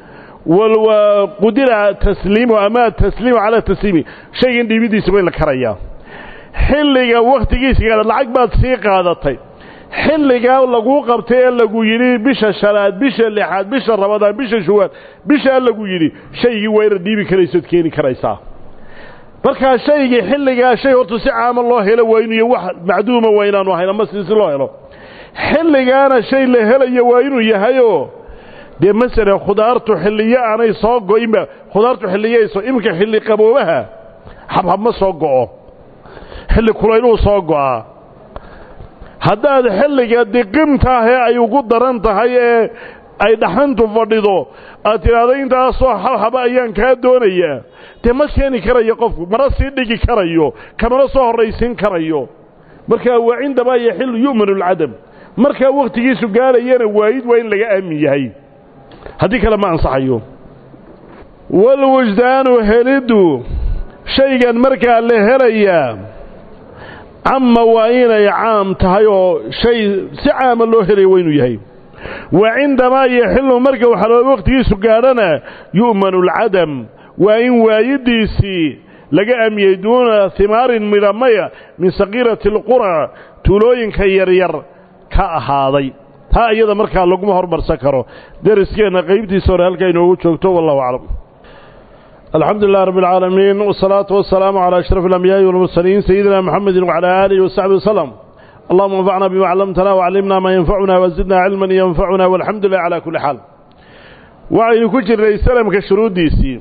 qudira tasliimu ama tasliimu calaa tasliimi shaygan dhiibidiisa way la karayaa xilliga wakhtigiisa gaada lacag baad sii qaadatay xilligaa laguu qabtay ee lagu yidhi bisha shanaad bisha lixaad bisha rabadaan bisha shuwaad bishaa lagu yidhi shaygii waa inaad dhiibi karaysood keeni karaysaa markaa shaygii xilligaa shay horta si caama loo helo waa inuu wax macduuma waa inaanu ahayn ama si si loo helo xilligaana shay la helayo waa inuu yahayoo dee masalan khudaartu xilliyo aanay soo go'inba khudaartu xilliyayso iminka xilli qaboobaha habhab ma soo go'o xilli kulayluu soo go'aa haddaad xilliga diqimtaahee ay ugu daran tahay ee ay dhaxantu fadhido aad tidhaahdo intaasoo habhaba ayaan kaa doonayaa dee ma keeni karayo qofku mana sii dhigi karayo kamana soo horraysiin karayo markaa waa cindamaa yaxilu yu'manu alcadam markaa wakhtigiisu gaadhayana waayid waa in laga aamin yahay haddii kale ma ansaxayo walwujdaanu heliddu shaygan markaa la helayaa camma waa inay caam tahay oo shay si caama loo helaya waa inuu yahay wa cindamaa yaxilu marka waxaloo wakhtigiisu gaadhana yu'manu alcadam waa in waayidiisii laga aamiyey duuna himaarin midhamaya min sakiirati alqura tuulooyinka yaryar ka ahaaday taa iyada markaa laguma hormarsan karo deriskeenna qaybtiisa hore halkaa inoogu joogto wallahu aclam alxamdu lilah rab اlcaalamiin wالsalaaةu wasalaamu calى ashraf اlambiyaai wاlmursaliin sayidina mxamedi wcalى aalihi wasaxbi waslm allahuma anfacna bima clamtana wcallimna maa yanfacuna wazidna cilman yanfacuna walxamdu lilah calى kuli xaal waxaynu ku jirnay salamka shuruuddiisii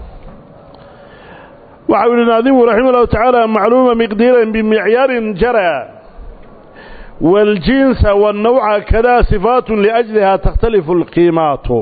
waxau yihi naadimu raximah اllahu tacaala macluuma miqdiiran bimicyaarin jara waاljinsa wاnnawca kada sifaat liأjliha takhtalifu اlqiimaatu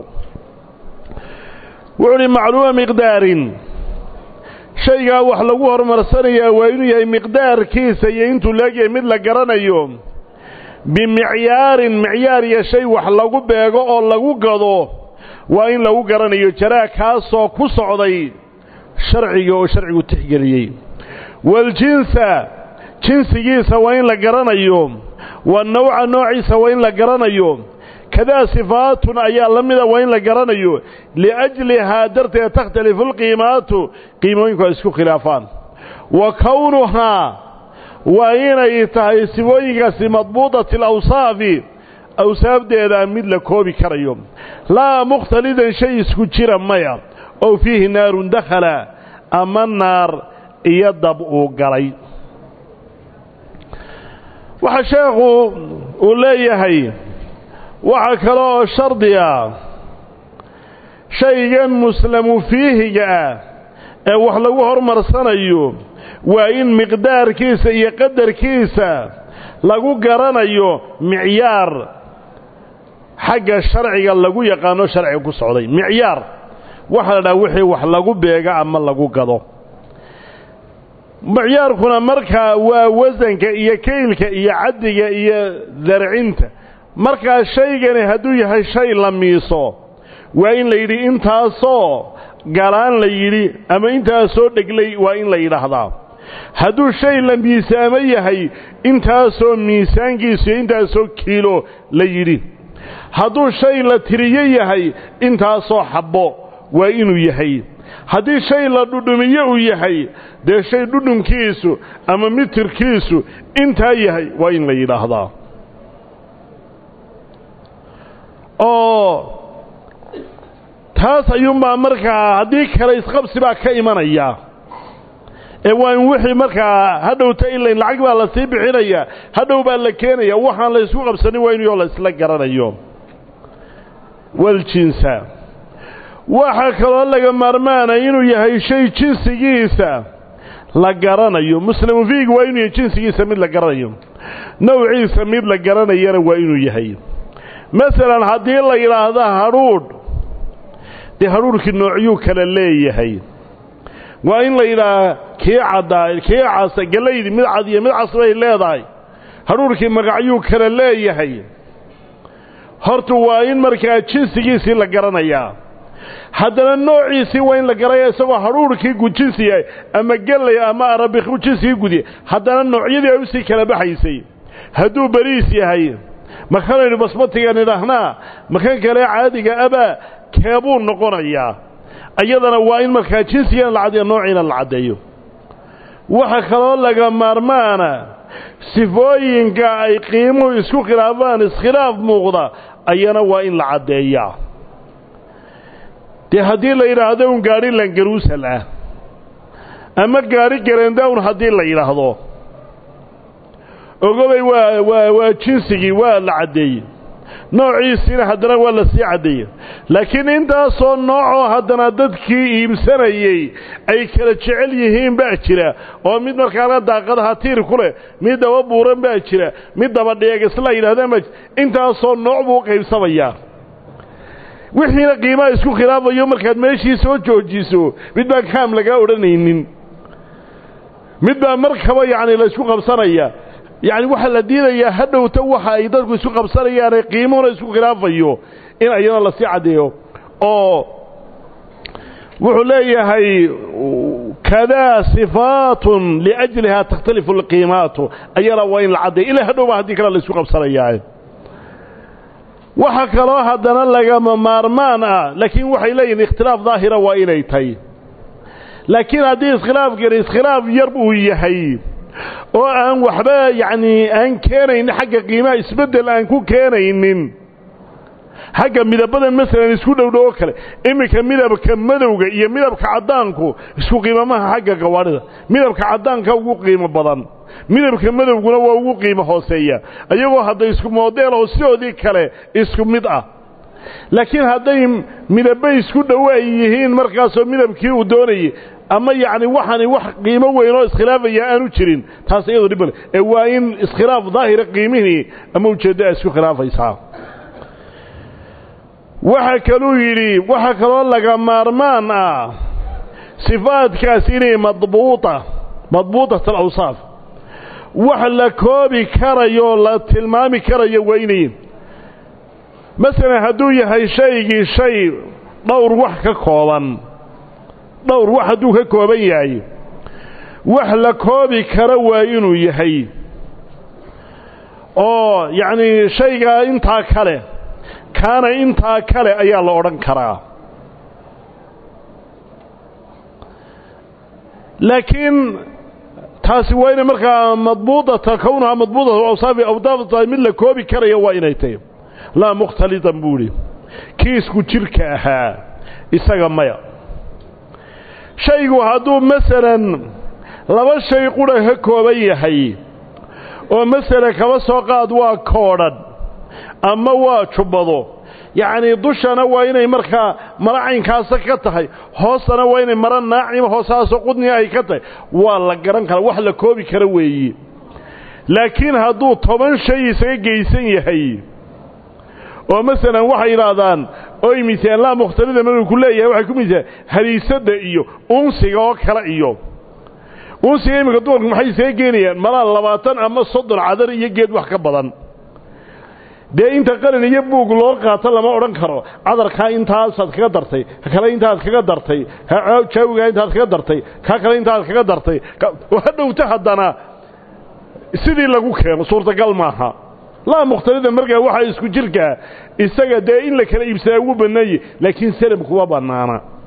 wuxuu uhi macluuma miqdaarin shaygaa wax lagu horumarsanayaa waa inuu yahay miqdaarkiisa iyo intuu leegyahay mid la garanayo bimicyaarin micyaar iyo shay wax lagu beego oo lagu gado waa in lagu garanayo jaraa kaasoo ku socday sharciga oo sharcigu tixgeliyey waljinsa jinsigiisa waa in la garanayo wanawca noociisa waa in la garanayo kadaa sifaatun ayaa la mida waa in la garanayo liajlihaa darteed takhtalifu alqiimaatu qiimooyinku ay isku khilaafaan wa kownuhaa waa inay tahay sifooyinkaasi madbuudati alawsaafi awsaafdeeda mid la koobi karayo laa mukhtalidan shay isku jira maya oo fiihi naarun dakhala ama naar iyo dab uu galay waxaa sheekhu uu leeyahay waxaa kale oo shardi ah shaygan muslamu fiihiga ah ee wax lagu hormarsanayo waa in miqdaarkiisa iyo qadarkiisa lagu garanayo micyaar xagga sharciga lagu yaqaano sharciga ku socday micyaar waxaa la dhaha wixii wax lagu beega ama lagu gado micyaarkuna markaa waa wasanka iyo kaylka iyo caddiga iyo darcinta markaa shaygani hadduu yahay shay la miiso waa in la yidhi intaasoo galaan la yidhi ama intaasoo dheglay waa in la yidhaahdaa hadduu shay la miisaamo yahay intaasoo miisaankiisu iyo intaasoo kiilo la yidhi hadduu shay la tiriyo yahay intaasoo xabbo waa inuu yahay haddii shay la dhudhumiyo uu yahay dee shay dhudhunkiisu ama mitirkiisu intaa yahay waa in la yidhaahdaa oo taas ayuunbaa markaa haddii kale isqabsi baa ka imanaya ee waa in wixii markaa hadhowta ilayn lacag baa la sii bixinaya hadhow baa la keenaya waxaan la ysku qabsanin waa inuyoo la isla garanayo waljinsa waxaa kaloo laga maarmaanay inuu yahay shay jinsigiisa la garanayo muslimu fiig waa inuu yahay jinsigiisa mid la garanayo nawciisa mid la garanayana waa inuu yahay masalan haddii la yidhaahdo hadhuudh dee hadhuudhkii noocyuu kala leeyahay waa in la yidhaaha kii caddaa kii casa galaydi mid cad iyo mid cas bay leedahay hadhuudhkii magacyuu kala leeyahay horta waa in markaa jinsigiisii la garanayaa haddana noociisii waa in la garaya isagoo hadhuudhkii gujinsi yahay ama gelay ama arabikhu jinsigii gudiya haddana noocyadii ay usii kala baxaysay hadduu beriis yahay makanaynu basmatigan idhaahnaa makan kale caadiga abaa keebuu noqonayaa iyadana waa in markaa jinsigan la caddeeyo noociina la caddeeyo waxa kaloo laga maarmaana sifooyinka ay qiimuhu isku khilaafaan iskhilaaf muuqda ayana waa in la caddeeyaa dee haddii la yidhaahdo un gaadhi langaruusal ah ama gaadhi garendown haddii la yidhaahdo ogobay waa waa waa jinsigii waa la caddeeyey noociisiina haddana waa la sii caddeeyey laakiin intaasoo noocoo haddana dadkii iibsanayey ay kala jecel yihiin baa jira oo mid markaana daaqadaha tiir ku leh mid daba buuran baa jira mid daba dheegisla yidhahdaan baa intaasoo nooc buu u qaybsamayaa wixiina qiimaha isku khilaafayo markaad meeshii soo joojiso mid baan kaam lagaa odhanaynin mid baa markaba yacni la isku qabsanaya yacni waxaa la diidayaa hadhowta waxa ay dadku isku qabsanayaane qiimuhuna isku khilaafayo in ayana lasii caddeeyo oo wuxuu leeyahay kadaa sifaatun liajlihaa takhtalifu alqiimaatu ayana waa in la caddeeyo ilaa hadhowba haddii kale la isku qabsanayaa waxa kaloo haddana lagama maarmaan ah laakiin waxay leeyihin ikhtilaaf daahira waa inay tahay laakiin haddii iskhilaafkani iskhilaaf yar uu yahay oo aan waxba yacnii aan keenaynin xagga qiimaha isbeddel aan ku keenaynin xagga midabadan masalan isku dhowdhow oo kale iminka midabka madowga iyo midabka caddaanku isku qiimamaha xagga gawaadhida midabka caddaanka ugu qiimo badan midabka madowguna waa ugu qiimo hooseeya iyagoo hadday isku moodeel oo sidoodii kale isku mid ah laakiin hadday midabbe isku dhowo ay yihiin markaasoo midabkii uu doonayay ama yacni waxani wax qiimo weyn oo iskhilaafaya aanu jirin taas iyadu dhib male ee waa in iskhilaaf daahira qiimihii ama ujeeddo ay isku khilaafaysaa waxa kaluu yidhi waxaa kaloo laga maarmaan ah sifaadkaas inay madbuuta madbuutat alawsaaf wax la koobi karayo la tilmaami karayo waa inay masalan hadduu yahay shaygii shay dhowr wax ka kooban dhowr wax hadduu ka kooban yahay wax la koobi kara waa inuu yahay oo yacnii shaygaa intaa kale kaana intaa kale ayaa la odhan karaa laakiin taasi waa inay markaa madbuudata kownahaa madbuudata awsaafi awdaafta mid la koobi karaya waa inay tahy laa mukhtalitan buu idhi kii isku jirka ahaa isaga maya shaygu hadduu masalan laba shay qudha ka kooban yahay oo masalan kaba soo qaad waa koodhan ama waa jubbado yacnii dushana waa inay markaa mara caynkaasa ka tahay hoostana waa inay mara naacima hoosaasoo qudniga ay ka tahay waa la garan karaa wax la koobi kara weeye laakiin hadduu toban shay isaga geysan yahay oo masalan waxay yidhaahdaan oy misaan laa mukhtalida maruu ku leeyahay waxay ku misaan hadiisadda iyo unsiga oo kale iyo unsiga iminka dumarku maxay isaga geenayaan malaa labaatan ama soddon cadar iyo geed wax ka badan dee inta qalin iyo buug loo qaato lama odhan karo cadarkaa intaasaad kaga dartay ka kale intaad kaga dartay jaawigaa intaad kaga dartay kaa kale intaad kaga dartay hadhowta haddana sidii lagu keeno suurtagal maaha laa mukhtalida markaa waxaa isku jirkaa isaga dee in la kala iibsadaa ugu bannaanye laakiin salam kuma bannaana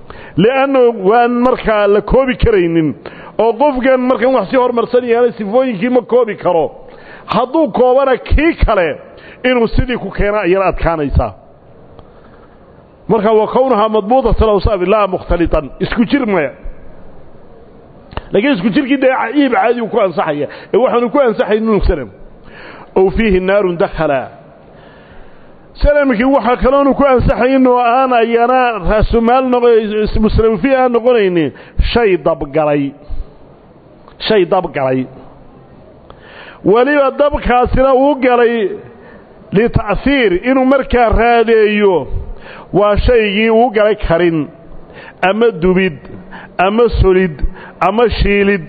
li'annu waan markaa la koobi karaynin oo qofkan markan wax sii hormarsan yahaana sifooyinkii ma koobi karo hadduu koobana kii kale inuu sidii ku keena ayana adkaanaysaa marka wa kownahaa madbuudatan awsaafi laa mukhtalitan isku jir maya laakiin isku jirkii dee iib caadi uu ku ansaxaya ee waxaanu ku ansaxayn inuu sanam ow fiihi naarun dakhala sanamkii waxaa kaloonu ku ansaxayn oo aan ayana raasumaal muslamfi aan noqonaynin shay dabgalay shay dabgalay weliba dabkaasina uu galay lita'hiir inuu markaa raadeeyo waa shaygii uu galay karin ama dubid ama solid ama shiilid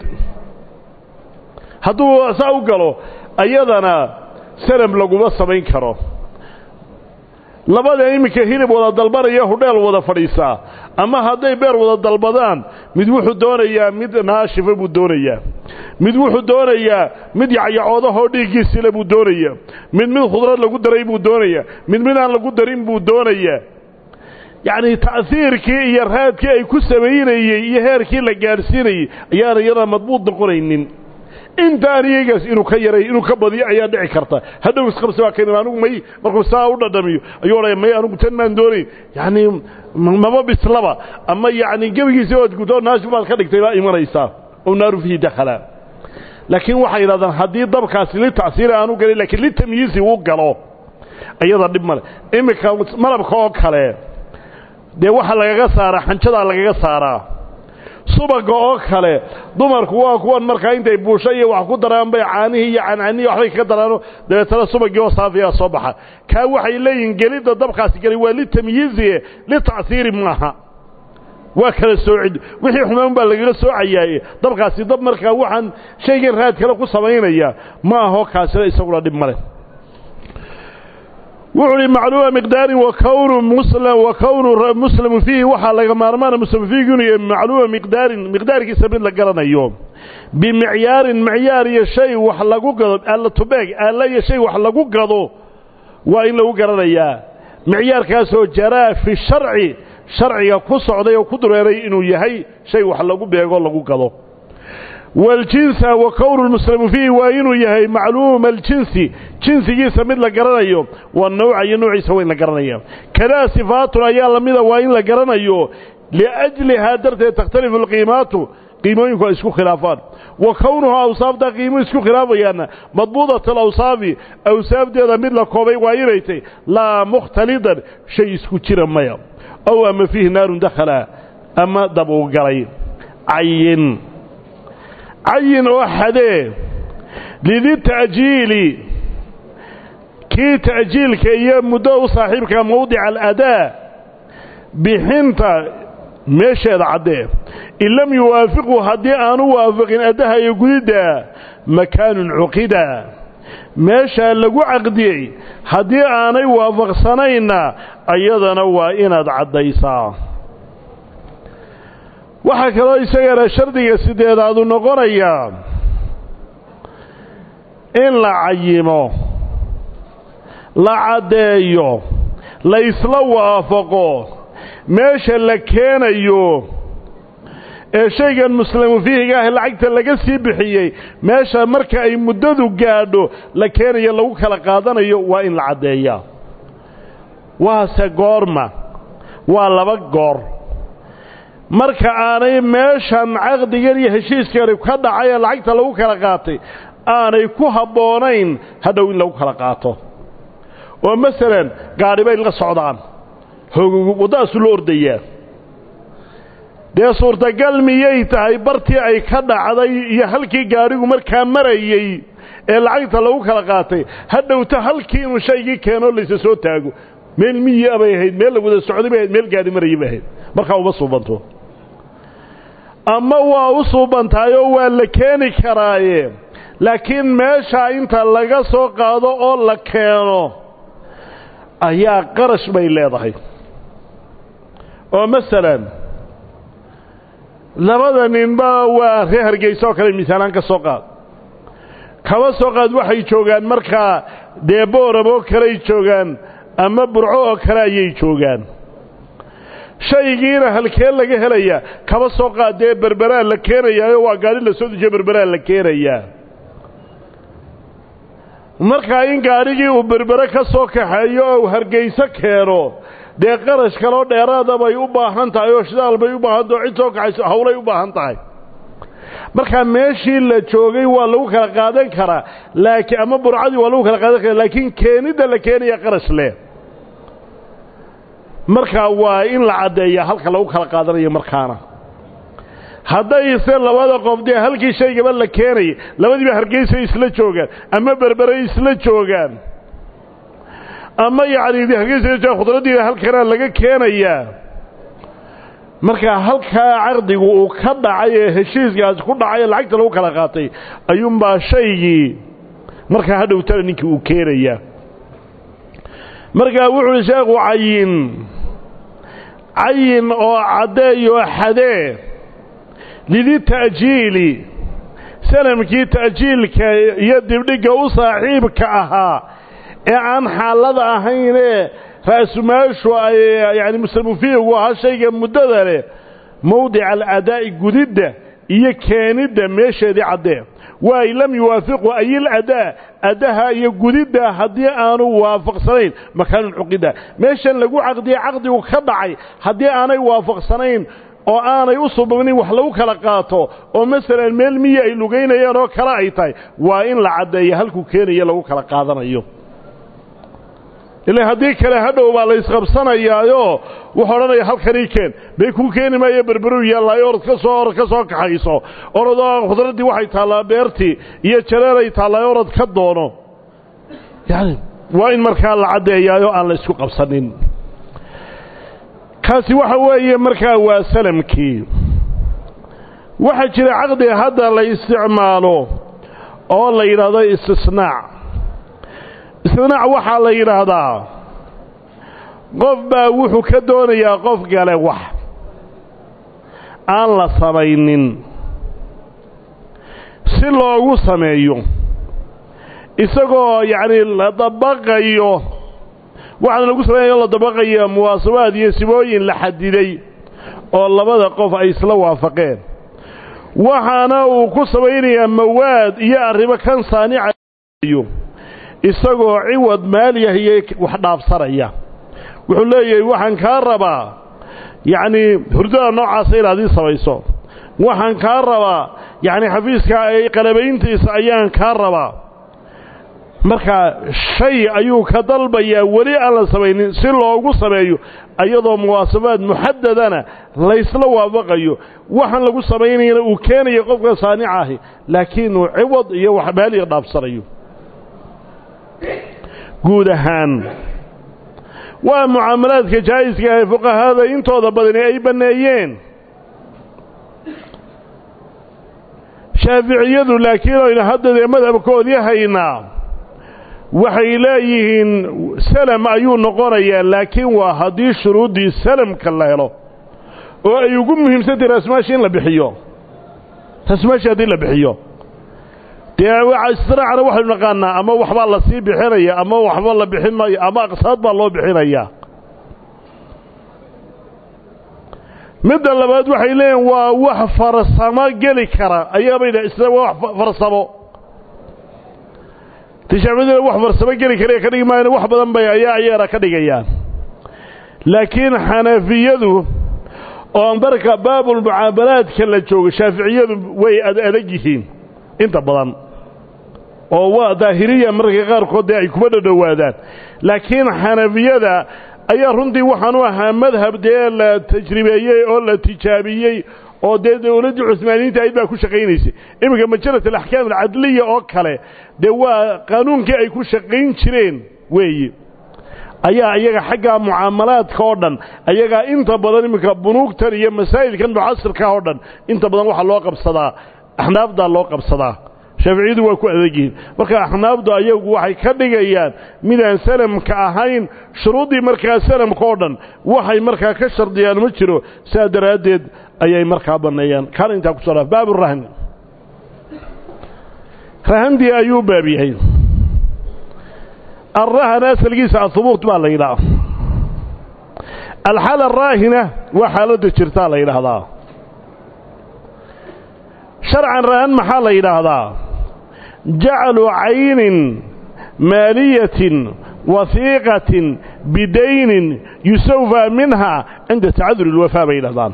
hadduu saa u galo ayadana sanam laguma samayn karo labada iminka hilib wada dalbanaya hudheel wada fadhiisaa ama hadday beer wada dalbadaan mid wuxuu doonayaa mid naashifa buu doonayaa mid wuxuu doonayaa mid yacyacoodahoo dhiiggiisile buu doonayaa mid mid khudrad lagu daray buu doonayaa mid mid aan lagu darin buu doonayaa yacnii ta'hiirkii iyo raadkii ay ku samaynayey iyo heerkii la gaadhsiinayey ayaana iyada madbuud noqonaynin intaan iyagaas inuu ka yaray inuu ka badiyo ayaa dhici karta hadhow isqabsi baa keenan anigu may markuu saa u dhadhamiyo ayuu odhaya may anigu tan maan doonayn yacnii maba bislaba ama yacni gebigiisa oad gudo naashib baad ka dhigtay baa imanaysaa oo naaru fihi dakhala laakiin waxay yidhahdaan haddii dabkaasi litacsiiri aanu galin lakiin litamyiisi uu galo iyada dhib male iminka malabka oo kale dee waxaa lagaga saaraa xanjadaa lagaga saaraa subaga oo kale dumarku waa kuwan markaa intay buusho iyo wax ku daraan bay caanihii iyo cancanihii waxbay kaga daraano dabeetana subagii oo saafiyaa soo baxa kaa waxay leeyihin gelidda dabkaasi gelay waa litamyiizie litacsiiri maaha waa kala soocid wixii xumaan baa lagaga soocayaaye dabkaasi dab markaa waxaan shaygan raad kale ku samaynaya ma aho kaasina isaguna dhib male wuxuu uhi macluuma miqdaarin wakownu muslam wa kownu muslamu fiihi waxaa laga maarmaana muslam fiihi inuu yahay macluuma miqdaarin miqdaarkiisa mid la garanayo bimicyaarin micyaar iyo shay wax lagu gado alla tubeeg alla iyo shay wax lagu gado waa in lagu garanayaa micyaarkaasoo jaraa fi sharci sharciga ku socday oo ku dureeray inuu yahay shay wax lagu beego lagu gado waljinsa wa kownu lmuslamu fiihi waa inuu yahay macluuma aljinsi jinsigiisa mid la garanayo waa nawca iyo noociisa waa in la garanaya kadaa sifaatun ayaa lamida waa in la garanayo liajlihaa darteed takhtalifu alqiimaatu qiimooyinku ay isku khilaafaan wa kownuhaa awsaaftaa qiimuhu isku khilaafayaana madbuudat alawsaafi awsaafdeeda mid la koobay waa inay tay laa mukhtalidan shay isku jira maya ow ama fiihi naarun dakhala ama dab uu galay cayin cayin oo xadee lidita'jiili kii ta'jiilka iyo muddo u saaxiibka mawdica aladaa bixinta meesheeda caddee in lam yuwaafiqu haddii aanu waafaqin addaha iyo gudidda makaanun cuqida meeshaa lagu caqdiyey haddii aanay waafaqsanayna ayadana waa inaad caddaysaa waxaa kaloo isagana shardiga sideedaadu noqonayaa in la cayimo la caddeeyo la isla waafaqo meesha la keenayo ee shaygan muslamu fiihiga ah lacagta laga sii bixiyey meesha marka ay muddadu gaadho la keenayo lagu kala qaadanayo waa in la caddeeyaa waase goorma waa laba goor marka aanay meeshan caqdigan iyo heshiiskani ka dhacay ee lacagta lagu kala qaatay aanay ku habboonayn hadhow in lagu kala qaato oo masalan gaadhi bay la socdaan waddadaasu la ordayaa dee suurtagal miyay tahay bartii ay ka dhacday iyo halkii gaadhigu markaa marayey ee lacagta lagu kala qaatay hadhowta halkii inuu shaygii keenoo laysa soo taago meel miyi bay ahayd meel la wada socday bay ahayd meel gaadhi marayay bay ahayd markaa uma suubanto ama waa u suubantaayoo waa la keeni karaaye laakiin meeshaa inta laga soo qaado oo la keeno ayaa qarash bay leedahay oo masalan labada ninba waa reer hargeysa oo kale misaalaan ka soo qaad kaba soo qaad waxay joogaan markaa dee boorab oo kaley joogaan ama burco oo kale ayay joogaan shaygiina halkee laga helayaa kaba soo qaadee berberaa la keenayaayo waa gaadhi la soo dejiyo berberaa la keenayaa markaa in gaadhigii uu berbere ka soo kaxeeyo oo uu hargayso keeno dee qarash kaloo dheeraada bay u baahan tahay oo shidaal bay u baahan tahay oo cid soo kaxayso hawlay u baahan tahay markaa meeshii la joogay waa lagu kala qaadan karaa laakiin ama burcadii waa lagu kala qaadan karaa laakiin keenidda la keenaya qarash leh markaa waa in la caddeeyaa halka lagu kala qaadanayo markaana haddayse labada qof dee halkii shaygaba la keenayay labadiiba hargeysa isla joogaan ama berbere isla joogaan ama yacni hargeysa khudraddiida halkanaa laga keenayaa markaa halkaa caqdigu uu ka dhacay ee heshiiskaasi ku dhacay ee lacagta lagu kala qaatay ayuunbaa shaygii markaa hadhowtana ninkii uu keenayaa markaa wuxu uhi sheekhu cayin cayin oo caddeeyoo xadee lidi ta'jiili sanamkii ta'jiilka iyo dibdhigga u saaxiibka ahaa ee aan xaalada ahaynee ra'sumaashu ay yacni mustamufiigu ahaa shayga muddada leh mowdica aladaa'i gudidda iyo keenidda meesheedii caddee waay lam yuwaafiqu ayil adaa addaha iyo gudidda haddii aanu waafaqsanayn makaanun cuqida meeshan lagu caqdiye caqdigu ka dhacay haddii aanay waafaqsanayn oo aanay u subabnin wax lagu kala qaato oo masalan meel miyi ay lugaynayaan oo kale ay tahay waa in la caddeeya halkuu keenaya lagu kala qaadanayo ila haddii kale hadhow baa la isqabsanayaayo wuxuu odhanaya halkanii keen bay kuu keeni maayo berberuu yaallaayo orod ka soo orod ka soo kaxayso orodoo khudraddii waxay taallaa beertii iyo jareeray taallaayo orod ka doono yani waa in markaa la caddeeyaayo aan la isku qabsanin kaasi waxa weeye markaa waa salamkii waxaa jira caqdiga hadda la isticmaalo oo la yidhaahdo istisnaac istinaac waxaa la yidhaahdaa qof baa wuxuu ka doonayaa qof gale wax aan la samaynin si loogu sameeyo isagoo yacni la dabaqayo waxaana lagu samaynayo la dabaqaya muwaasabaad iyo sibooyin la xadiday oo labada qof ay isla waafaqeen waxaana uu ku samaynayaa mawaad iyo arrimo kan saanicayo isagoo ciwad maaliyahiyey wax dhaafsanaya wuxuu leeyahay waxaan kaa rabaa yacnii hurdada noocaasa inaad ii samayso waxaan kaa rabaa yacni xafiiska ay qalabayntiisa ayaan kaa rabaa markaa shay ayuu ka dalbayaa weli aan la samaynin si loogu sameeyo iyadoo muwaasabaad muxadadana laysla waafaqayo waxaan lagu samaynayana uu keenayo qofka saanica ahi laakiin uu ciwad iyo wax maaliya dhaafsanayo guud ahaan waa mucaamalaadka jaa'iska ee fuqahada intooda badani ay banneeyeen shaaficiyadu laakiin aynu hadda dee madhabkoodii haynaa waxay leeyihiin salam ayuu noqonayaa laakiin waa haddii shuruuddii salamka la helo oo ay ugu muhiimsantahy raasmaashi in la bixiyo raasmaashi haddii la bixiyo dee istiraacana waxaynu naqaanaa ama waxbaa la sii bixinaya ama waxba la bixin maayo ama aqsaad baa loo bixinayaa midda labaad waxay leeyihin waa wax farsamo geli kara ayaabay dha isla waa wax farsamo tishaaficiyaduna wax farsamo geli kara ka dhigi maayana wax badan bay ayaa ayaana ka dhigayaan laakiin xanafiyadu oo marka baabulmucaamalaadka la joogo shaaficiyadu way adag yihiin inta badan oo waa daahiriya marka qaarkood dee ay kuma dhadhowaadaan laakiin xanafiyada ayaa runtii waxaan u ahaa madhab dee la tajribeeyey oo la tijaabiyey oo dee dowladdii cusmaaniyiinta ayd baa ku shaqaynaysay iminka majalat alaxkaam alcadliya oo kale dee waa qaanuunkii ay ku shaqayn jireen weeye ayaa iyaga xaggaa mucaamalaadka oo dhan ayagaa inta badan iminka bunuugtan iyo masaa'ilkan mucasirka oo dhan inta badan waxaa loo qabsadaa axnaafdaa loo qabsadaa shaaficiyadu waa ku adag yihiin marka axnaafdu ayagu waxay ka dhigayaan midaan salamka ahayn shuruuddii markaa salamka oo dhan waxay markaa ka shardiyaan ma jiro sidaa daraaddeed ayay markaa banneeyaan kaana intaa ku soo dhaaf baabu rahni rahandii ayuu baab yahay alrahan asalkiisa ahubuut baa la yidhaha alxaala araahina waa xaaladda jirtaa la yidhaahdaa sharcan rahan maxaa la yidhaahdaa jaclu caynin maaliyatin wahiiqatin bidaynin yusawfaa minha cinda tacaduri اlwafaa bay yidhahdaan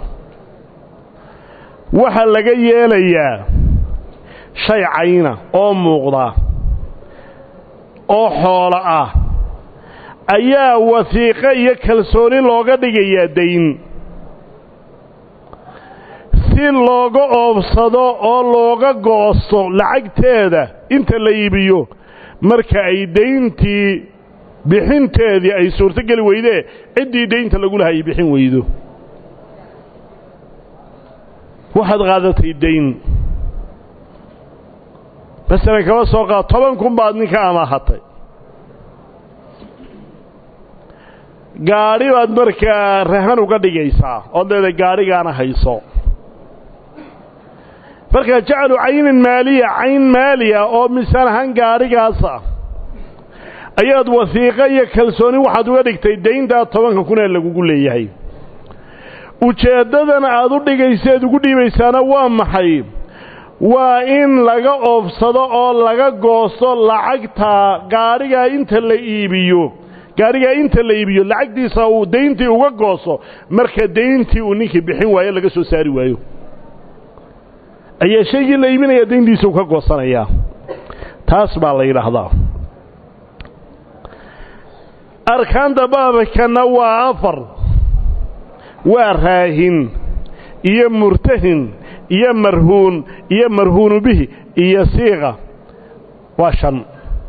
waxaa laga yeelayaa shay cayna oo muuqda oo xoolo ah ayaa wasiiqo iyo kalsooni looga dhigayaa dayn si looga oobsado oo looga goosto lacagteeda inta la iibiyo marka ay dayntii bixinteedii ay suurtogeli weydee ciddii daynta lagu laha ay bixin weydo waxaad qaadatay dayn masalan kaba soo qaad toban kun baad ninka amaahatay gaadhi baad markaa rahan uga dhigaysaa ood leedahay gaadhigaana hayso markaa jacalu caynin maaliya cayn maaliya oo misaan ahaan gaadhigaasa ayaad wasiiqo iyo kalsooni waxaad uga dhigtay dayntaa tobanka kun ee lagugu leeyahay ujeeddadan aad u dhigayseed ugu dhiibaysaana waa maxay waa in laga oobsado oo laga goosto lacagta gaadhigaa inta la iibiyo gaadhigaa inta la iibiyo lacagtiisa uu dayntii uga goosto marka dayntii uu ninkii bixin waayo laga soo saari waayo ayaa shaygii la iibinaya dayntiisa uu ka goosanayaa taas baa la yidhaahdaa arkaanta baabkanna waa afar waa raahin iyo murtahin iyo marhuun iyo marhuunu bihi iyo siiqa waa shan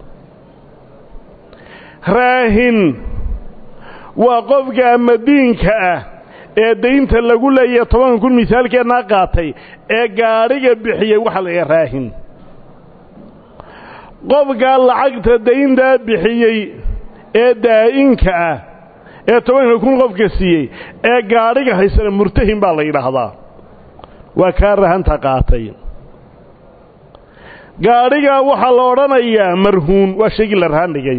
raahin waa qofka ama diinka ah ee daynta lagu leeyahay tobanka kun misaalkeennaa qaatay ee gaadhiga bixiyey waxaa la yidhaha raahin qofkaa lacagta dayntaa bixiyey ee daa'inka ah ee tobanka kun qofka siiyey ee gaadhiga haysana murtahin baa la yidhaahdaa waa kaa rahanta qaatay gaadhigaa waxaa la odhanayaa marhuun waa shaygii la rahan dhigay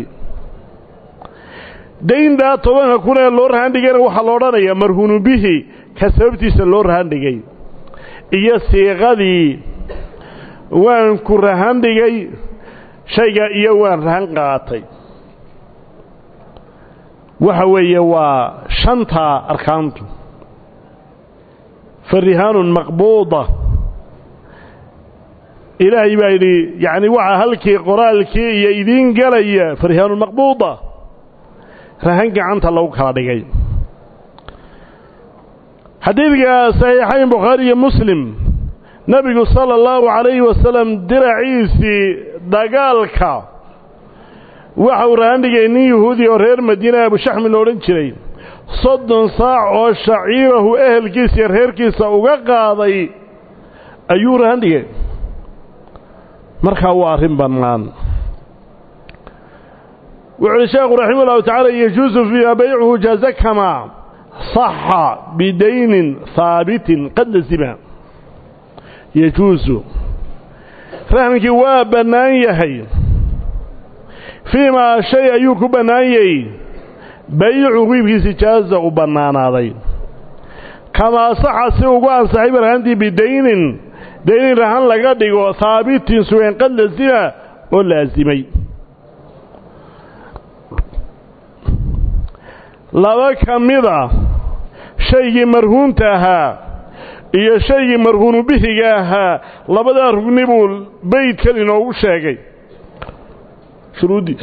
dayntaa tobanka kun ee loo rahan dhigayna waxaa la odhanayaa marhuunu bihi ka sababtiisa loo rahan dhigay iyo siiqadii waan ku rahan dhigay shayga iyo waan rahan qaatay waxa weeye waa shantaa arkaantu farihaanun maqbuuda ilaahay baa yidhi yacni waxaa halkii qoraalkii iyo idiin gelaya farihaanun maqbuuda rahan gacanta lagu kala dhigay xadiidka saxiixayn bukhaari iyo muslim nebigu sala allahu calayhi wasalam diraciisii dagaalka waxa uu rahan dhigay nin yahuudi oo reer madiina abushaxmi la odhan jiray soddon saac oo shaciirahu ehelkiisa iyo reerkiisa uga qaaday ayuu rahan dhigay markaa waa arrin bannaan wuxu uhi sheekhu raxima ullahu tacaala yajuusu fiiha baycuhu jaaza kamaa saxa bidaynin haabitin qad lazima yajuusu rahmkii waa bannaan yahay fii maa shay ayuu ku bannaanyay baycu qiibkiisi jaaza u bannaanaaday kamaa saxa si ugu ansaxay barhantii bidaynin daynin rahan laga dhigo haabitin sugan qad lazima oo laasimay laba ka mida shaygii marhuunta ahaa iyo shaygii marhuunu bihiga ahaa labadaa rugni buu beydkan inoogu sheegay shuruuddii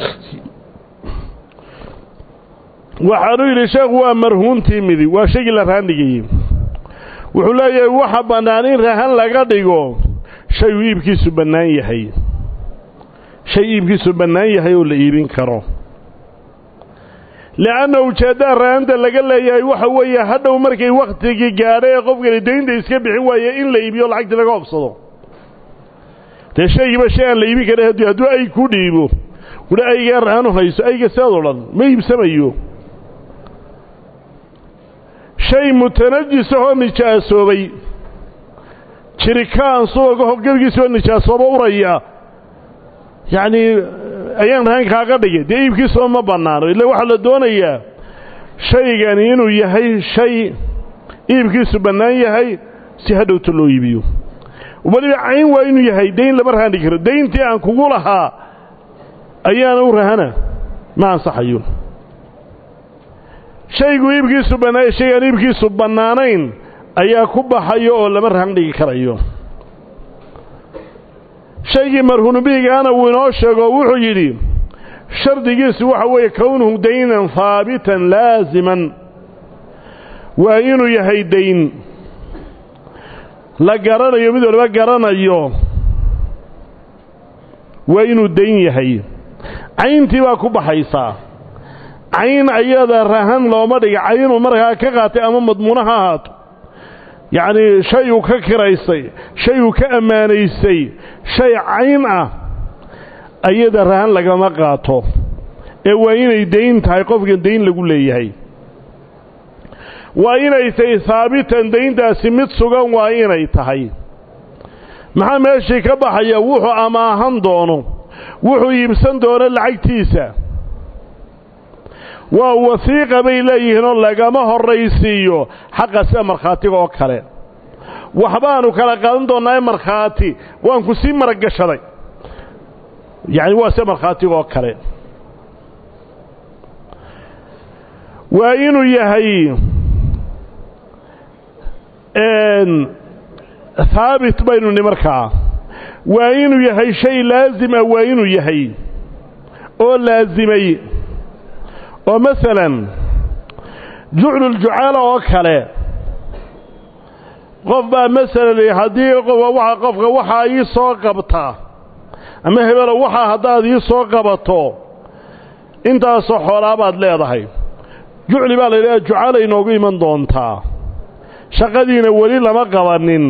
waxaanuu yidhi sheekhu waa marhuuntii midi waa shaygii la rahan dhigayey wuxuu leeyahay waxa bannaan in rahan laga dhigo shay uu iibkiisu bannaan yahay shay iibkiisu bannaan yahay oo la iibin karo le'anna ujeeddaha rahanta laga leeyahay waxa weeye hadhow markay wakhtigii gaadhay ee qofkani daynta iska bixin waaye in la iibiyo lacagtii laga obsado dee shaygiiba shay aan la iibin karin haddii hadduu ay ku dhiibo wuli aygaa rahanu hayso ayga seed o dhan ma iibsamayo shay mutanajisahoo nijaasoobay jirikaan subagaho gebigiisoo nijaasooba uraya yacnii ayaan rahan kaaga dhigay dee iibkiisoo ma bannaano illa waxaa la doonayaa shaygani inuu yahay shay iibkiisu bannaan yahay si hadhowta loo iibiyo weliba cayn waa inuu yahay dayn lama rahan dhigi karo dayntii aan kugu lahaa ayaana u rahana ma ansaxayo shaygu iibkiisu bannaa shaygaan iibkiisu bannaanayn ayaa ku baxayo oo lama rahan dhigi karayo shaygii marhunubihigaana wuu inoo sheego wuxuu yidhi shardigiisu waxa weeye kownuhu daynan haabitan laasiman waa inuu yahay dayn la garanayo mid waliba garanayo waa inuu dayn yahay cayntii baa ku baxaysaa cayn ayada rahan looma dhiga caynuu markaa ka qaatay ama madmuuno ha ahaato yacnii shay uu ka kiraysay shay uu ka ammaanaysay shay cayn ah ayada rahan lagama qaato ee waa inay dayn tahay qofkan dayn lagu leeyahay waa inay tahay haabitan dayntaasi mid sugan waa inay tahay maxaa meeshii ka baxaya wuxuu amaahan doono wuxuu iibsan doono lacagtiisa waa wasiiqa bay leeyihiinoo lagama horraysiiyo xaqa sida markhaatiga oo kale waxbaanu kala qaadan doonnaa markhaati waan ku sii maragashaday yacni waa sida markhaatiga oo kale waa inuu yahay haabit baynu ni markaa waa inuu yahay shay laazim ah waa inuu yahay oo laasimay oo masalan jucluljucaala oo kale qof baa masalan haddii qofka waxaa ii soo qabta ama hebelo waxaa haddaad ii soo qabato intaasoo xoolaa baad leedahay jucli baa la yidhaha jucaala inoogu iman doontaa shaqadiina weli lama qabanin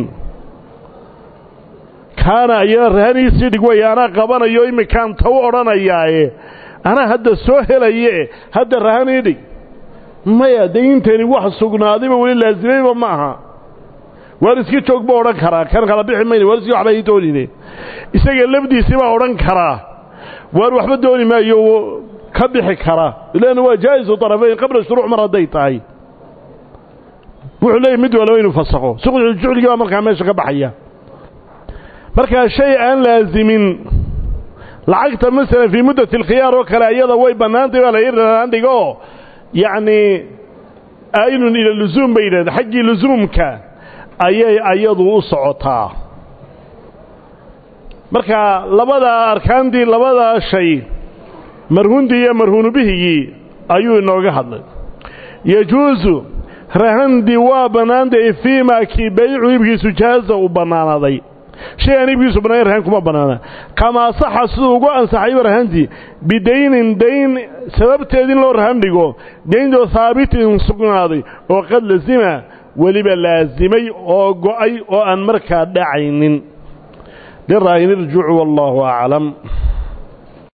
kaana iyana rahaniisii dhig way anaa qabanayo imminkaan ta u odhanayaaye anaa hadda soo helaye hadda rahanii dhig maya dayntani wax sugnaadayba weli laasimayba ma aha waar iska joog buu odhan karaa kan kala bixi mayne waar iski waxba ii doonine isaga lafdiisii baa odhan karaa waar waxba dooni maayo ka bixi kara ilaana waa jaa'isu طarafayn qabla shuruuc mar hadday tahay wuxuu leeyahy mid walba inuu fasakho suqjucligii baa markaa meesha ka baxaya markaa shay aan laasimin lacagta masalan fii muddati alkhiyaar oo kale iyada way bannaantay baa la yidhahdaan dhigo yacnii aynun ila lusuum bay yidhahda xaggii lusuumka ayay ayadu u socotaa marka labadaa arkaantii labadaa shay marhundii iyo marhuunubihigii ayuu inooga hadlay yajuusu rahandii waa bannaantay fii maa kii baycu iibkiisu jaaza uu bannaanaaday shay aan iibkiisu bannaanayn rahan kuma bannaana kamaa saxa siduu ugu ansaxayba rahantii bidaynin dayn sababteed in loo rahan dhigo dayntoo haabitin sugnaaday oo qad lazima weliba laasimay oo go'ay oo aan markaa dhacaynin liraahini irjucu wallaahu aclam